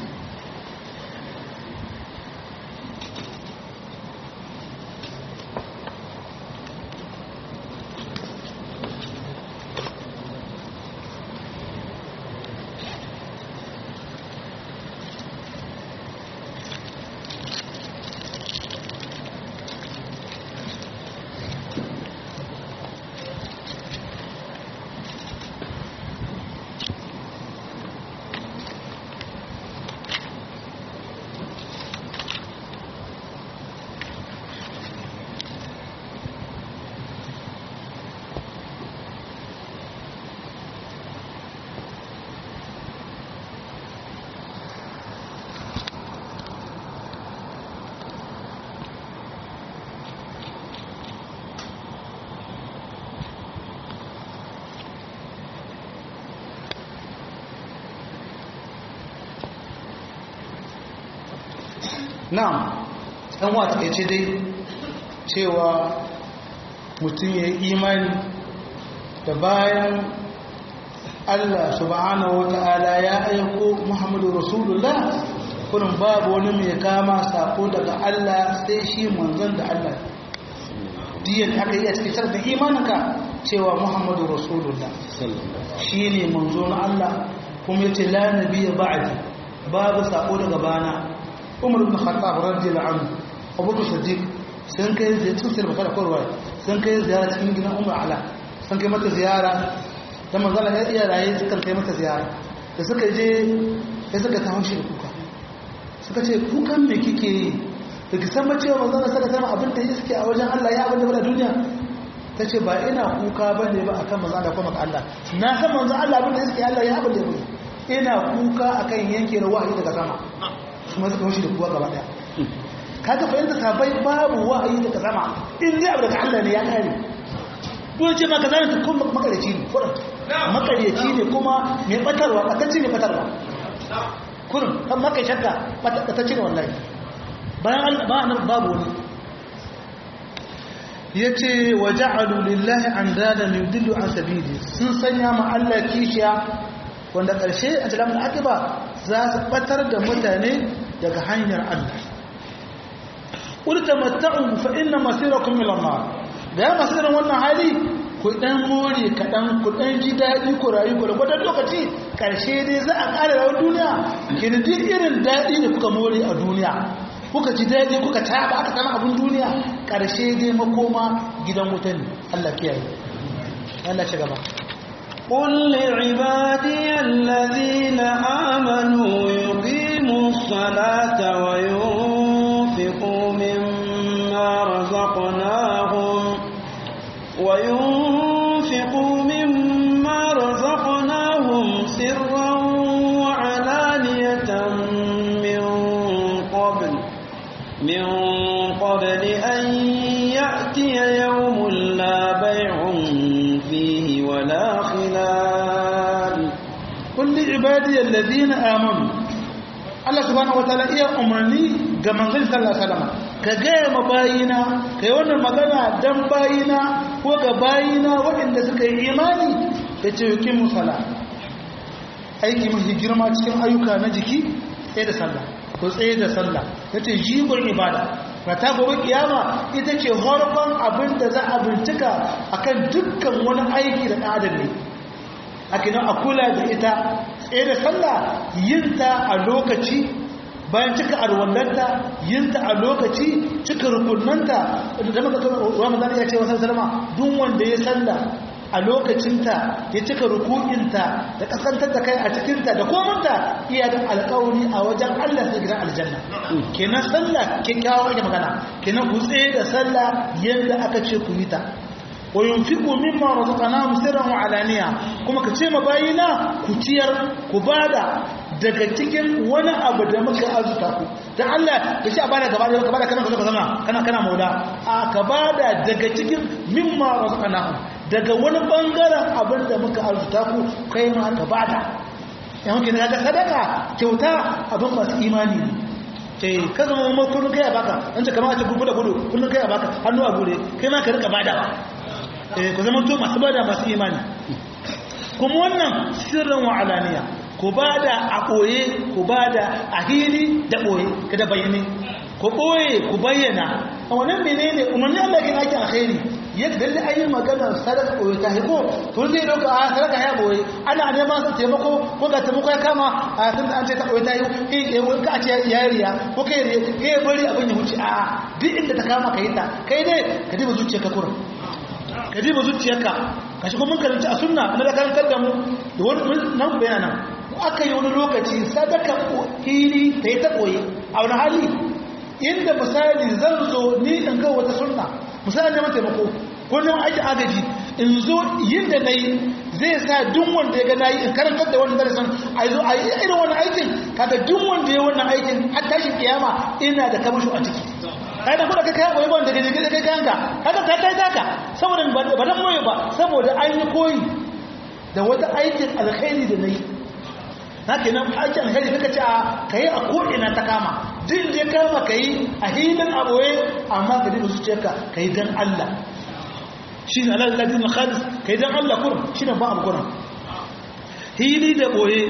na'am ɗan wata ya ce dai cewa mutum ya yi imani da bayan Allah subhanahu wa ta'ala ya aiko Muhammadu Rasulullah kurin babu wani mai kama sako daga Allah sai shi manzon da Allah diyan aka yi a cikin da imaninka cewa Muhammadu Rasulullah shi ne manzo na Allah kuma yace la nabiyya ba'di babu sako daga bana umar ibn khattab radiyallahu anhu abubakar siddiq sun kai ziyara cikin sirri bakar korwa sun kai ziyara cikin gidan umar ala sun kai mata ziyara da manzala ya iya raye sukan kai mata ziyara da suka je sai suka ta haushi da kuka suka ce kukan me kike yi da ki san cewa manzala saka tana abin da ya suke a wajen Allah ya abin da bada duniya ta ce ba ina kuka ba ne ba akan manzala kuma ka Allah na san manzan Allah abin da ya suke Allah ya abin da ya bada ina kuka akan yanke na wahayi daga sama kuma suka wuce da kuwa gaba daya kaga fahimta sabai babu wahayi daga sama in dai abu daga Allah ne ya kare dole ce maka zai tukun makareci ne kurin makareci ne kuma mai batarwa batacci ne batarwa kurin kan maka shakka batacci ne wallahi bayan ba nan babu wani ya ce wa ja'alu lillahi an dada min dillu an sabili sun sanya ma Allah kishiya wanda ƙarshe a cikin akiba za su batar da mutane daga hanyar Allah ƙulta mata'un fa inna masirakum ila nar da ya masu irin wannan hali ku dan more kaɗan ku dan ji daɗi ku rayu ku da gwadon lokaci ƙarshe dai za a ƙara rawar duniya kini duk irin daɗi da kuka more a duniya kuka ji daɗi kuka taɓa aka sama abin duniya ƙarshe dai makoma gidan wuta ne Allah kiyaye Allah ci gaba قل لعبادي الذين آمنوا يقيموا الصلاة وينفقوا مما رزقناهم وينفقوا مما رزقناهم سرا وعلانية من قبل من قبل أن يأتي يوم لا بيع فيه ولا خلال قل لعبادي الذين آمنوا Allah subhanahu wataala iya umarni ga manzon sallallahu alaihi wasallam ka gaya ma bayina kai wannan magana dan bayina ko ga bayina waɗanda suka yi imani da ce yuqimu sala aiki mafi girma cikin ayyuka na jiki tsaye da sallah ko tsaye da sallah yace jigon ibada rata gobe kiyama ita ce horkon abin da za a bincika akan dukkan wani aiki da adam ne akina a kula da ita tsaye da sallah yinta a lokaci bayan cika arwallanta yinta a lokaci cika rukunanta da maka ramadan ya ce wasan salama duk wanda ya sallah a lokacinta ya cika rukukinta da kasantar da kai a cikinta da komanta iya da alƙawari a wajen Allah sai gidan aljanna kenan sallah kyakkyawa ake magana kenan ku tsaye da sallah yadda aka ce ku yi ta wa yunfiqu mimma razaqnahum sirran wa alaniya kuma ka ce mabayina ku ciyar ku bada daga cikin wani abu da muka azuta ku dan Allah ya ce a bada gaba da gaba da kana ka zama kana kana maula a ka bada daga cikin mimma razaqnahum daga wani bangaren abin da muka azuta ku kai ma ka bada yan kina daga sadaka kyauta abin masu imani ne eh ka zama mu kullun kai a baka an ce kamar a ce gudu da gudu kullun kai a baka hannu a gure kai ma ka rika badawa eh ku zama to masu bada masu imani kuma wannan sirrin wa alaniya ku bada a ɓoye ku bada a hili da ɓoye kada bayyane ku ɓoye ku bayyana a wannan menene umarni Allah kin ake alkhairi yadda da ayi magana sadaka ɓoye ta hiko to zai dauka a sadaka ya ɓoye ana neman su taimako ko ga taimako ya kama a san da an ce ta ɓoye ta yi eh wani ka ce ya riya ko kai riya eh bari abin ya wuce a duk inda ta kama ka yi ta kai dai ka diba zuciyarka kurum ka diba zuciyarka ka shi kuma karanta a sunna na da karantar da mu da wani nan bayana aka yi wani lokaci sadaka hili ta yi ta koyi a wani hali inda misali zan zo ni in ga wata sunna misali neman taimako ko neman aiki agaji in zo yin da na yi zai sa duk wanda ya ga na yi in karantar da wani darasin a zo a yi irin wani aikin kaga duk wanda ya wannan aikin har tashin kiyama ina da kamasho a ciki kai da kuka kai koyi wanda gaje gaje kai kanka kaga ka kai taka saboda ba dan moye ba saboda an yi koyi da wata aikin alkhairi da nayi haka nan aikin alkhairi kaka ce a kai a ko ina ta kama din je kama kai a hilin aboye amma ka dinga zuciyarka kai dan Allah shine Allah ladin khalis kai dan Allah kurum shine ba abu kurum hili da boye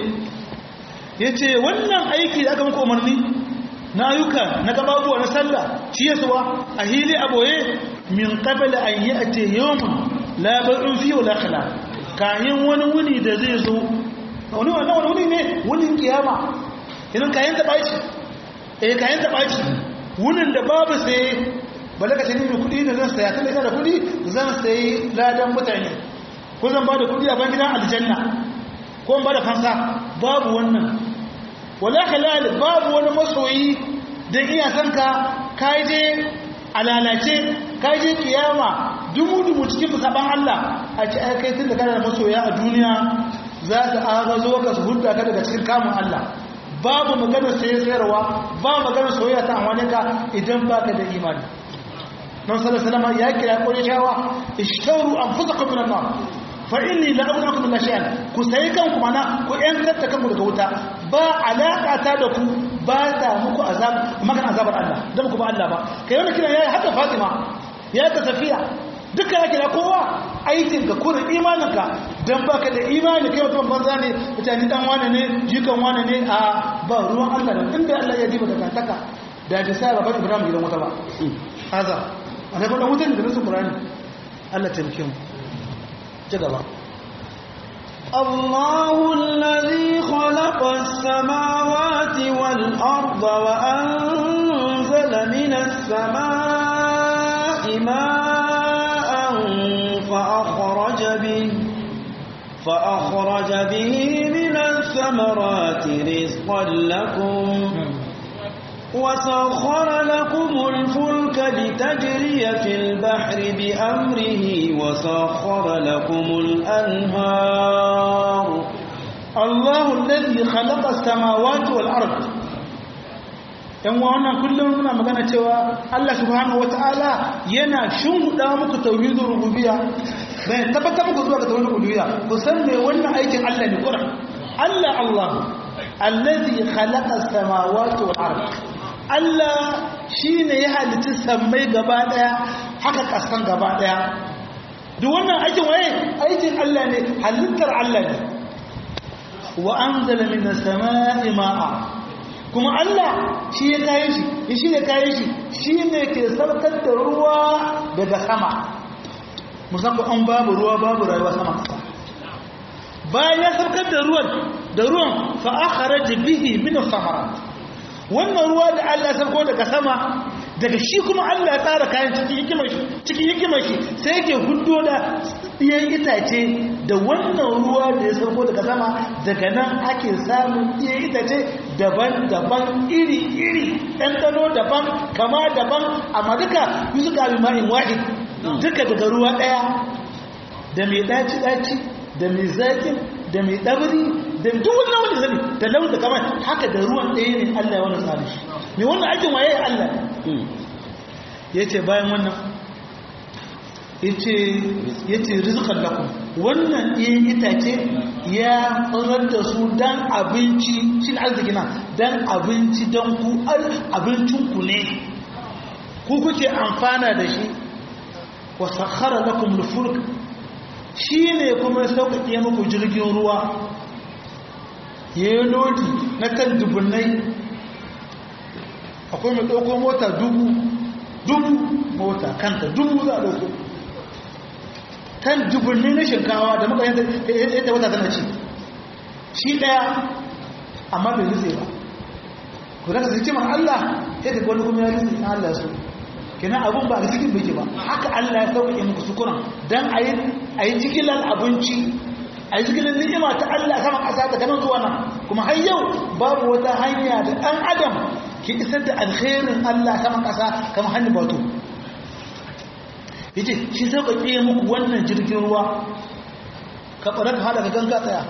yace wannan aiki da aka muku umarni na ayyuka na gababuwa na sallah shi yasuwa a hili a boye min qabla an ya'ti yawmun la ba'un fi wala khala kayan wani wuni da zai zo wani wannan wani wuni ne wunin kiyama idan kayan ta baci eh kayan ta baci wunin da babu sai bala ka tani kudi da zan saya tunda ina da kudi zan sayi ladan mutane ko zan ba da kudi a ban gidan aljanna ko in ba da fansa babu wannan wala halal babu wani masoyi don iya san ka kaje a lalace kaje kiyama dumu-dumu cikin saban Allah a ci kai tun da kana da masoya a duniya za ta aga zo ka su hulɗa ka daga cikin kamun Allah babu maganar saye sayarwa ba maganar soyayya ta amfani ka idan ba ka da imani don salama ya kira ƙwai shawa ishtauru an fusa kwamfinan nan fa'ini la abu akum la shay'an ku sai kanku mana ku yantar da kanku daga wuta ba alaka ta da ku ba ta muku azab magan azabar Allah dan ku ba Allah ba kai wannan kina yayi haka Fatima ya ta Safiya duka ya kira kowa aikin ka kurin imanin ka dan baka da imani kai mutum banza ne mutane dan wane ne jikan wane ne a ba ruwan Allah da inda Allah ya diba daga taka da ta sai baban Ibrahim gidan wuta ba haza ana ga wutan da nasu Qur'ani Allah taimake mu جدلا الله الذي خلق السماوات والأرض وأنزل من السماء ماء فأخرج به فأخرج به من الثمرات رزقا لكم وسخر لكم الفلك لتجري في البحر بأمره وسخر لكم الأنهار الله الذي خلق السماوات والأرض yan wannan kullum muna magana cewa Allah subhanahu wataala yana shimfiɗa muku tauhidin rububiyya bai tabbatar muku zuwa ga tauhidin rububiyya ku san me wannan aikin Allah ne Qur'an Allah Allah allazi khalaqa as-samawati wal ardh Allah shi ne ya halitta sammai gaba ɗaya haka ƙasan gaba ɗaya duk wannan aikin waye aikin Allah ne halittar Allah ne wa an zala min sama'i ma'a kuma Allah shi ya kayi shi ya shi ne kayi shi shi ne ke sarkar da ruwa daga sama musamman an babu ruwa babu rayuwa sama ƙasa bayan ya sarkar da ruwan da ruwan fa'akhara bihi min samarat wannan ruwa da Allah sarko daga sama daga shi kuma Allah ya tsara kayan cikin hikimar shi cikin hikimar shi sai yake hudo da iyan itace da wannan ruwa da ya sauko daga sama daga nan ake samun iyan itace daban-daban iri-iri ɗanɗano daban kama daban amma duka yi suka bi ma'in wahid duka daga ruwa ɗaya da mai ɗaci-ɗaci da mai zaƙin da mai ɗabiri da duk wani wani zane da launin da kamar haka da ruwan ɗaya ne Allah ya wani tsari shi mai wannan aikin waye Allah ya ce bayan wannan ya ce rizikar lakum wannan ɗayan itace ya tsirar da su don abinci shi arziki na don abinci don ku abincinku ne ku kuke amfana da shi wasu khara lakum lufurk shi ne kuma sauƙaƙe muku jirgin ruwa ya yi lodi na kan dubunnai akwai mai ɗauko mota dubu dubu mota kanta dubu za a ɗauko kan dubunnai na shinkawa da muka yadda wata tana ci shi ɗaya amma bai nutse ba ku daga sai cimar Allah ya tafi wani kuma ya nutse na Allah su kina abun ba a cikin biki ba haka Allah ya sauƙaƙe muku sukuran don a yi jigilar abinci a yi jigilar ni'ima ta Allah sama ƙasa daga nan zuwa nan kuma har yau babu wata hanya da ɗan adam ke isar da alkhairin Allah sama ƙasa kama hannun bato yace shi sauƙaƙe muku wannan jirgin ruwa ka ɓarar ka haɗa ka ganga tsaya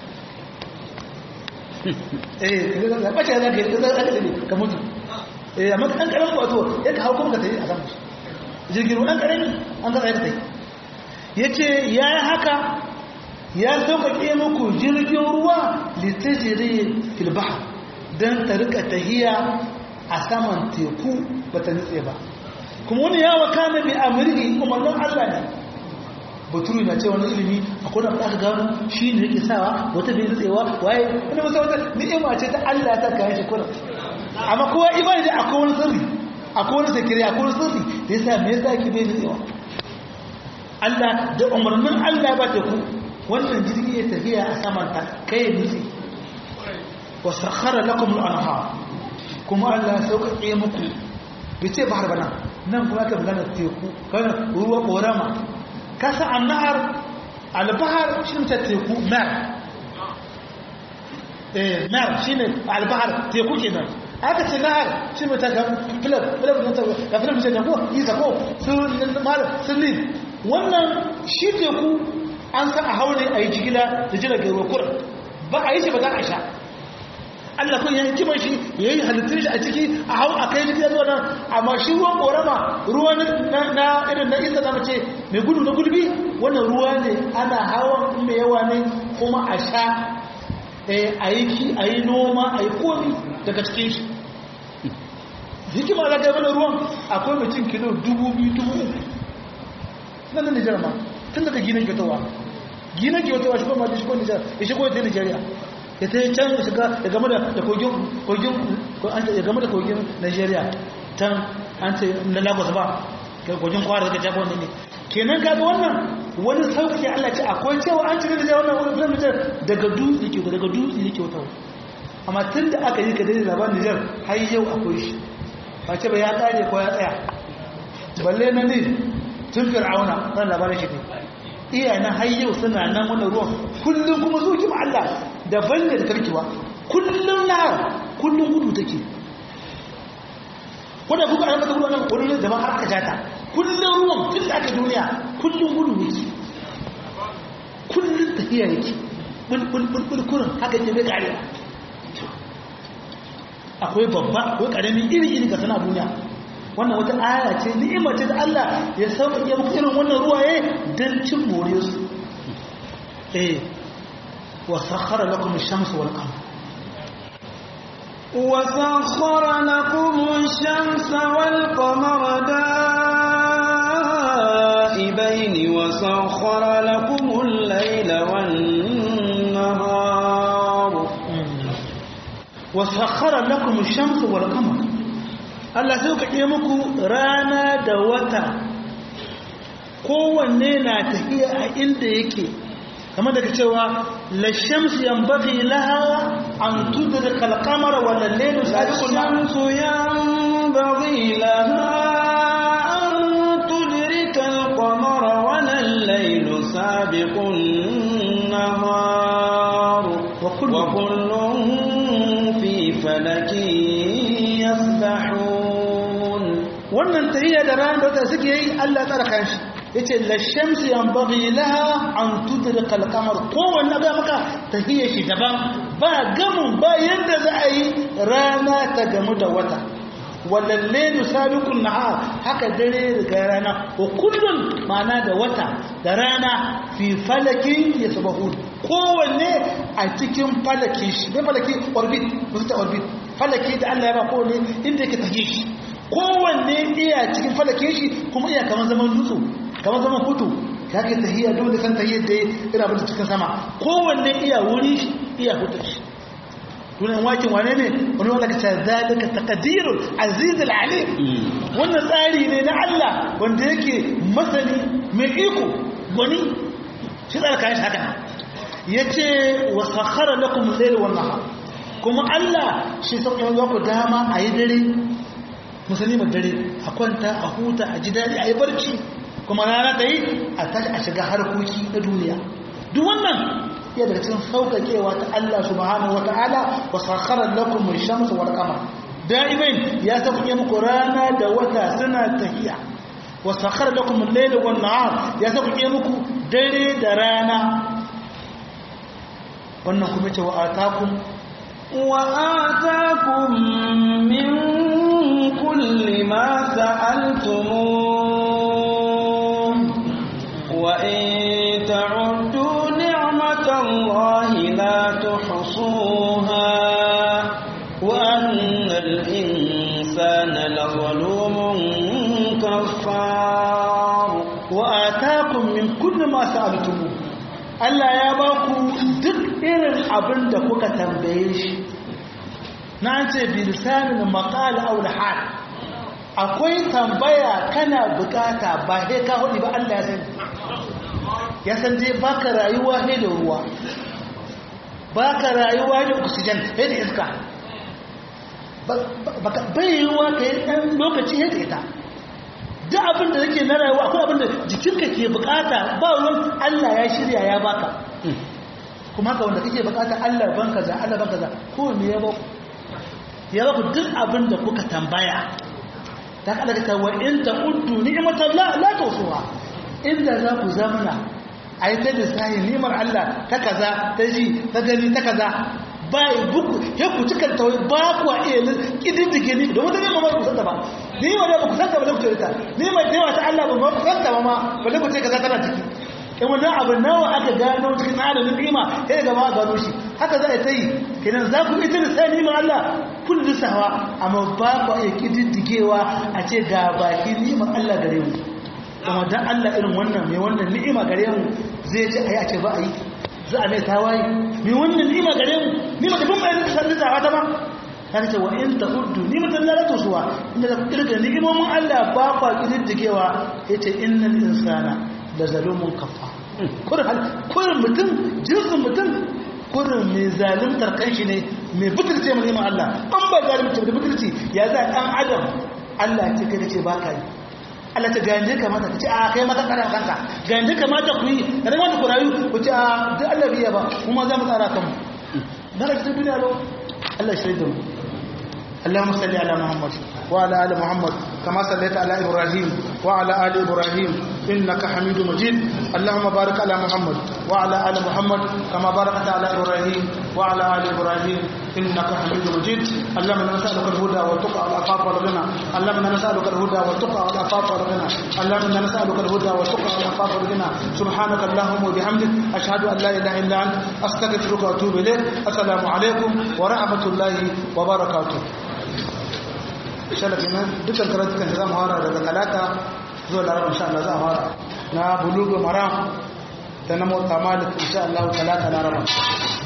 eh ɓace za ka yi ka mutu eh amma ɗan ƙaramin wato ya ka hau kuma ka tafi a samun jirgin ruwa ɗan ƙarami an ka tsaye ka tafi ya ce ya yi haka ya sauƙaƙe muku jirgin ruwa litajiri filbaha don ta rika tahiya a saman teku ba ta nutse ba kuma wani ya waka na bi amurki umarnin allah ne baturu na ce wani ilimi a kuna da aka gano shi ne yake sawa wata bai nutsewa waye wani musa wata ni'ima ce ta allah ta kayan shi kuna amma kowa imani da akwai wani sirri akwai wani sakiri akwai wani sirri da yasa me yasa ki bai nutsewa Allah da umarnin Allah ba ta ku wannan jirgi ya tafiya a saman ta kai nutse wa sakhara lakum al-anhar kuma Allah ya sauƙaƙe muku bace bahar bana nan kuma ka magana teku kana ruwa korama kasa annahar al-bahr shi ta teku mar eh mar shine al-bahr teku kenan aka ce nahar shi mai ta ga filar filar da ta ga filar da ko yi ta ko sun mal sun wannan shi teku an sa a haure a yi jigila da jiragen ruwa kuran ba a yi shi ba za a sha Allah kun ya hikimar shi ya yi halittun shi a ciki a hau a kai jikin zuwa nan amma shi ruwan korama ruwa na irin na isa zama ce mai gudu na gulbi wannan ruwa ne ana hawan mai yawa ne kuma a sha a yi a yi noma a yi komi daga cikin shi hikima za ta yi mana ruwan akwai mutum kilo dubu biyu dubu uku nan da nijar ma tun daga ginin gatowa ginin gatowa shi kuma da shi ko nijar ya shigo ta nijeriya ya ta yi can ya shiga ya game da kogin kogin ya game da kogin nijeriya can an ce na lagos ba kogin kwara daga jagon ne kenan kaga wannan wani sauƙaƙe allah ce akwai cewa an cikin da wannan wani filan nijar daga dutse ke daga dutse yake wata amma tun da aka yi ka daidai labarin nijar har yau akwai shi ba ce ba ya ƙare ko ya tsaya balle na ne tun fir'auna ran labarin shi ne iya na hayyau suna nan wannan ruwan kullum kuma su kima Allah daban da karkiwa kullum na kullum gudu take wanda kuka an mata ruwan nan wani daban har aka jata kullum ruwan tun da aka duniya kullum gudu yake kullum tafiya yake bulbul kurin haka ke bai karewa akwai babba akwai karamin iri iri ga sana duniya wannan wata aya ce ni'ima ce da Allah ya sauƙaƙe muku irin wannan ruwaye don cin more su eh wa sakhara lakum ash-shamsa wal qamar wa sakhara lakum ash-shamsa wal qamara da'ibaini wa sakhara lakum al-layla wan nahar wa sakhara lakum ash-shamsa wal qamar Allah sai ka ɗaya muku rana da wata kowanne na tafiya a inda yake kamar daga cewa lashamsu yanbaghi laha an tudrika al-qamara wa al-laylu sabiqu الشمس ينبغي لها أن تدرك القمر ولا الليل سابق النهار وكل وكل في فلك يسبحون wannan tahiyya da ran da wata suke yi Allah tsara kan shi yace la shamsu yanbaghi laha an tudrika al-qamar kowanne ga maka tahiyya shi daban ba gamun ba yanda za a yi rana ta gamu da wata walal laylu sabiqun nahar haka dare riga rana wa kullun ma'ana da wata da rana fi falakin yasbahun kowanne a cikin falakin shi ne falaki orbit musu ta orbit falaki da Allah ya ba kowanne inda yake tahiye shi kowanne iya cikin falake shi kuma iya kamar zaman dutsu kamar zaman hutu ya ke tahiyya dole san tahiyyar da ya ina bata cikin sama kowanne iya wuri shi iya hutu shi tunan wakin wane ne wani wanda ka ce zalika taqdirul aziz alim wannan tsari ne na Allah wanda yake masani mai iko gwani shi tsara kayan shi haka yace wa sakhara lakum al-layla wan nahar kuma Allah shi sauƙin ku dama a yi dare musulman dare a kwanta a huta a ji daɗi a yi barci kuma rana ta yi a tashi a shiga harkoki na duniya duk wannan iya daga cikin sauƙaƙewa ta Allah subhanahu wata'ala wa sakharar lakum min shamsu wal qamar da'iman ya sauƙaƙe muku rana da wata suna tafiya wa sakhara lakum al-layla wan nahar ya sauƙaƙe muku dare da rana wannan kuma ce wa atakum وآتاكم من كل ما سألتموه وإن تعدوا نعمة الله لا تحصوها وأن الإنسان لظلوم كفار وآتاكم من كل ما سألتموه Allah ya ba ku duk irin abin da kuka tambaye shi na ce bilisanin maƙal aul hal akwai tambaya kana bukata ba sai ka hudu ba Allah ya sani ya san dai baka rayuwa ne da ruwa baka rayuwa da oxygen sai da iska bai yiwuwa ka yi ɗan lokaci yadda ita duk abin da yake na rayuwa akwai abin da jikinka ke bukata ba ruwan Allah ya shirya ya baka kuma haka wanda kake bukata Allah ban kaza Allah ban kaza ko me ya baku ya baku duk abin da kuka tambaya ta kada ka wa in ta'uddu ni'matallah la tusuha inda za ku zamana ai ta da sai ni'mar Allah ta kaza ta ji ta gani ta kaza ba buku ya ku cikin tawai ba ku a iya kididdige ni domin ta nema ba ku santa ba ni ma da ba ku santa ba da ku ta ni ma da ta Allah ba ku santa ba ma ba da ku ce kaza tana ciki in wannan abin nawa aka gano cikin adadin ni'ima sai daga ma gano shi haka za a ta yi kenan za ku ita da sai ni'imar Allah kullu sawa amma ba ku iya kididdigewa a ce ga baki ni'imar Allah gare mu kuma dan Allah irin wannan mai wannan ni'ima gare mu zai ce ayi a ce ba a yi za a mai tawaye mai wannan nima gare mu nima da kuma yanzu san da wata ba kan ce wa in ta'uddu nimatan la tusuwa inda da kirga ni'imomin Allah ba kwa kididdigewa yace innal insana la zalumun kafa kurin hal kurin mutum jinsin mutum kurin mai zalimtar kanshi ne mai butulce mu neman Allah an ba zalimci da butulci ya za dan adam Allah ce kai ce ba ka yi Allah ta ga yanda kamata ku ce a kai mata karan kanka ga yanda kamata ku yi ran ku rayu ku ce a duk Allah biya ba kuma za mu tsara kanmu daga cikin duniya lo Allah shi da mu اللهم صل على محمد وعلى ال محمد كما صليت على ابراهيم وعلى ال ابراهيم انك حميد مجيد اللهم بارك على محمد وعلى ال محمد كما باركت على ابراهيم وعلى ال ابراهيم انك حميد مجيد اللهم انا نسالك الهدى والتقى والعفاف والغنى اللهم انا نسالك الهدى والتقى والعفاف والغنى اللهم انا نسالك الهدى والتقى والعفاف والغنى سبحانك اللهم وبحمدك اشهد ان لا اله الا انت استغفرك واتوب اليك السلام عليكم ورحمه الله وبركاته shalafi nan dukkan karatukan da za mu fara daga talata zuwa laraba insha Allah za mu fara na bulugu maram da na mota malik insha Allah talata laraba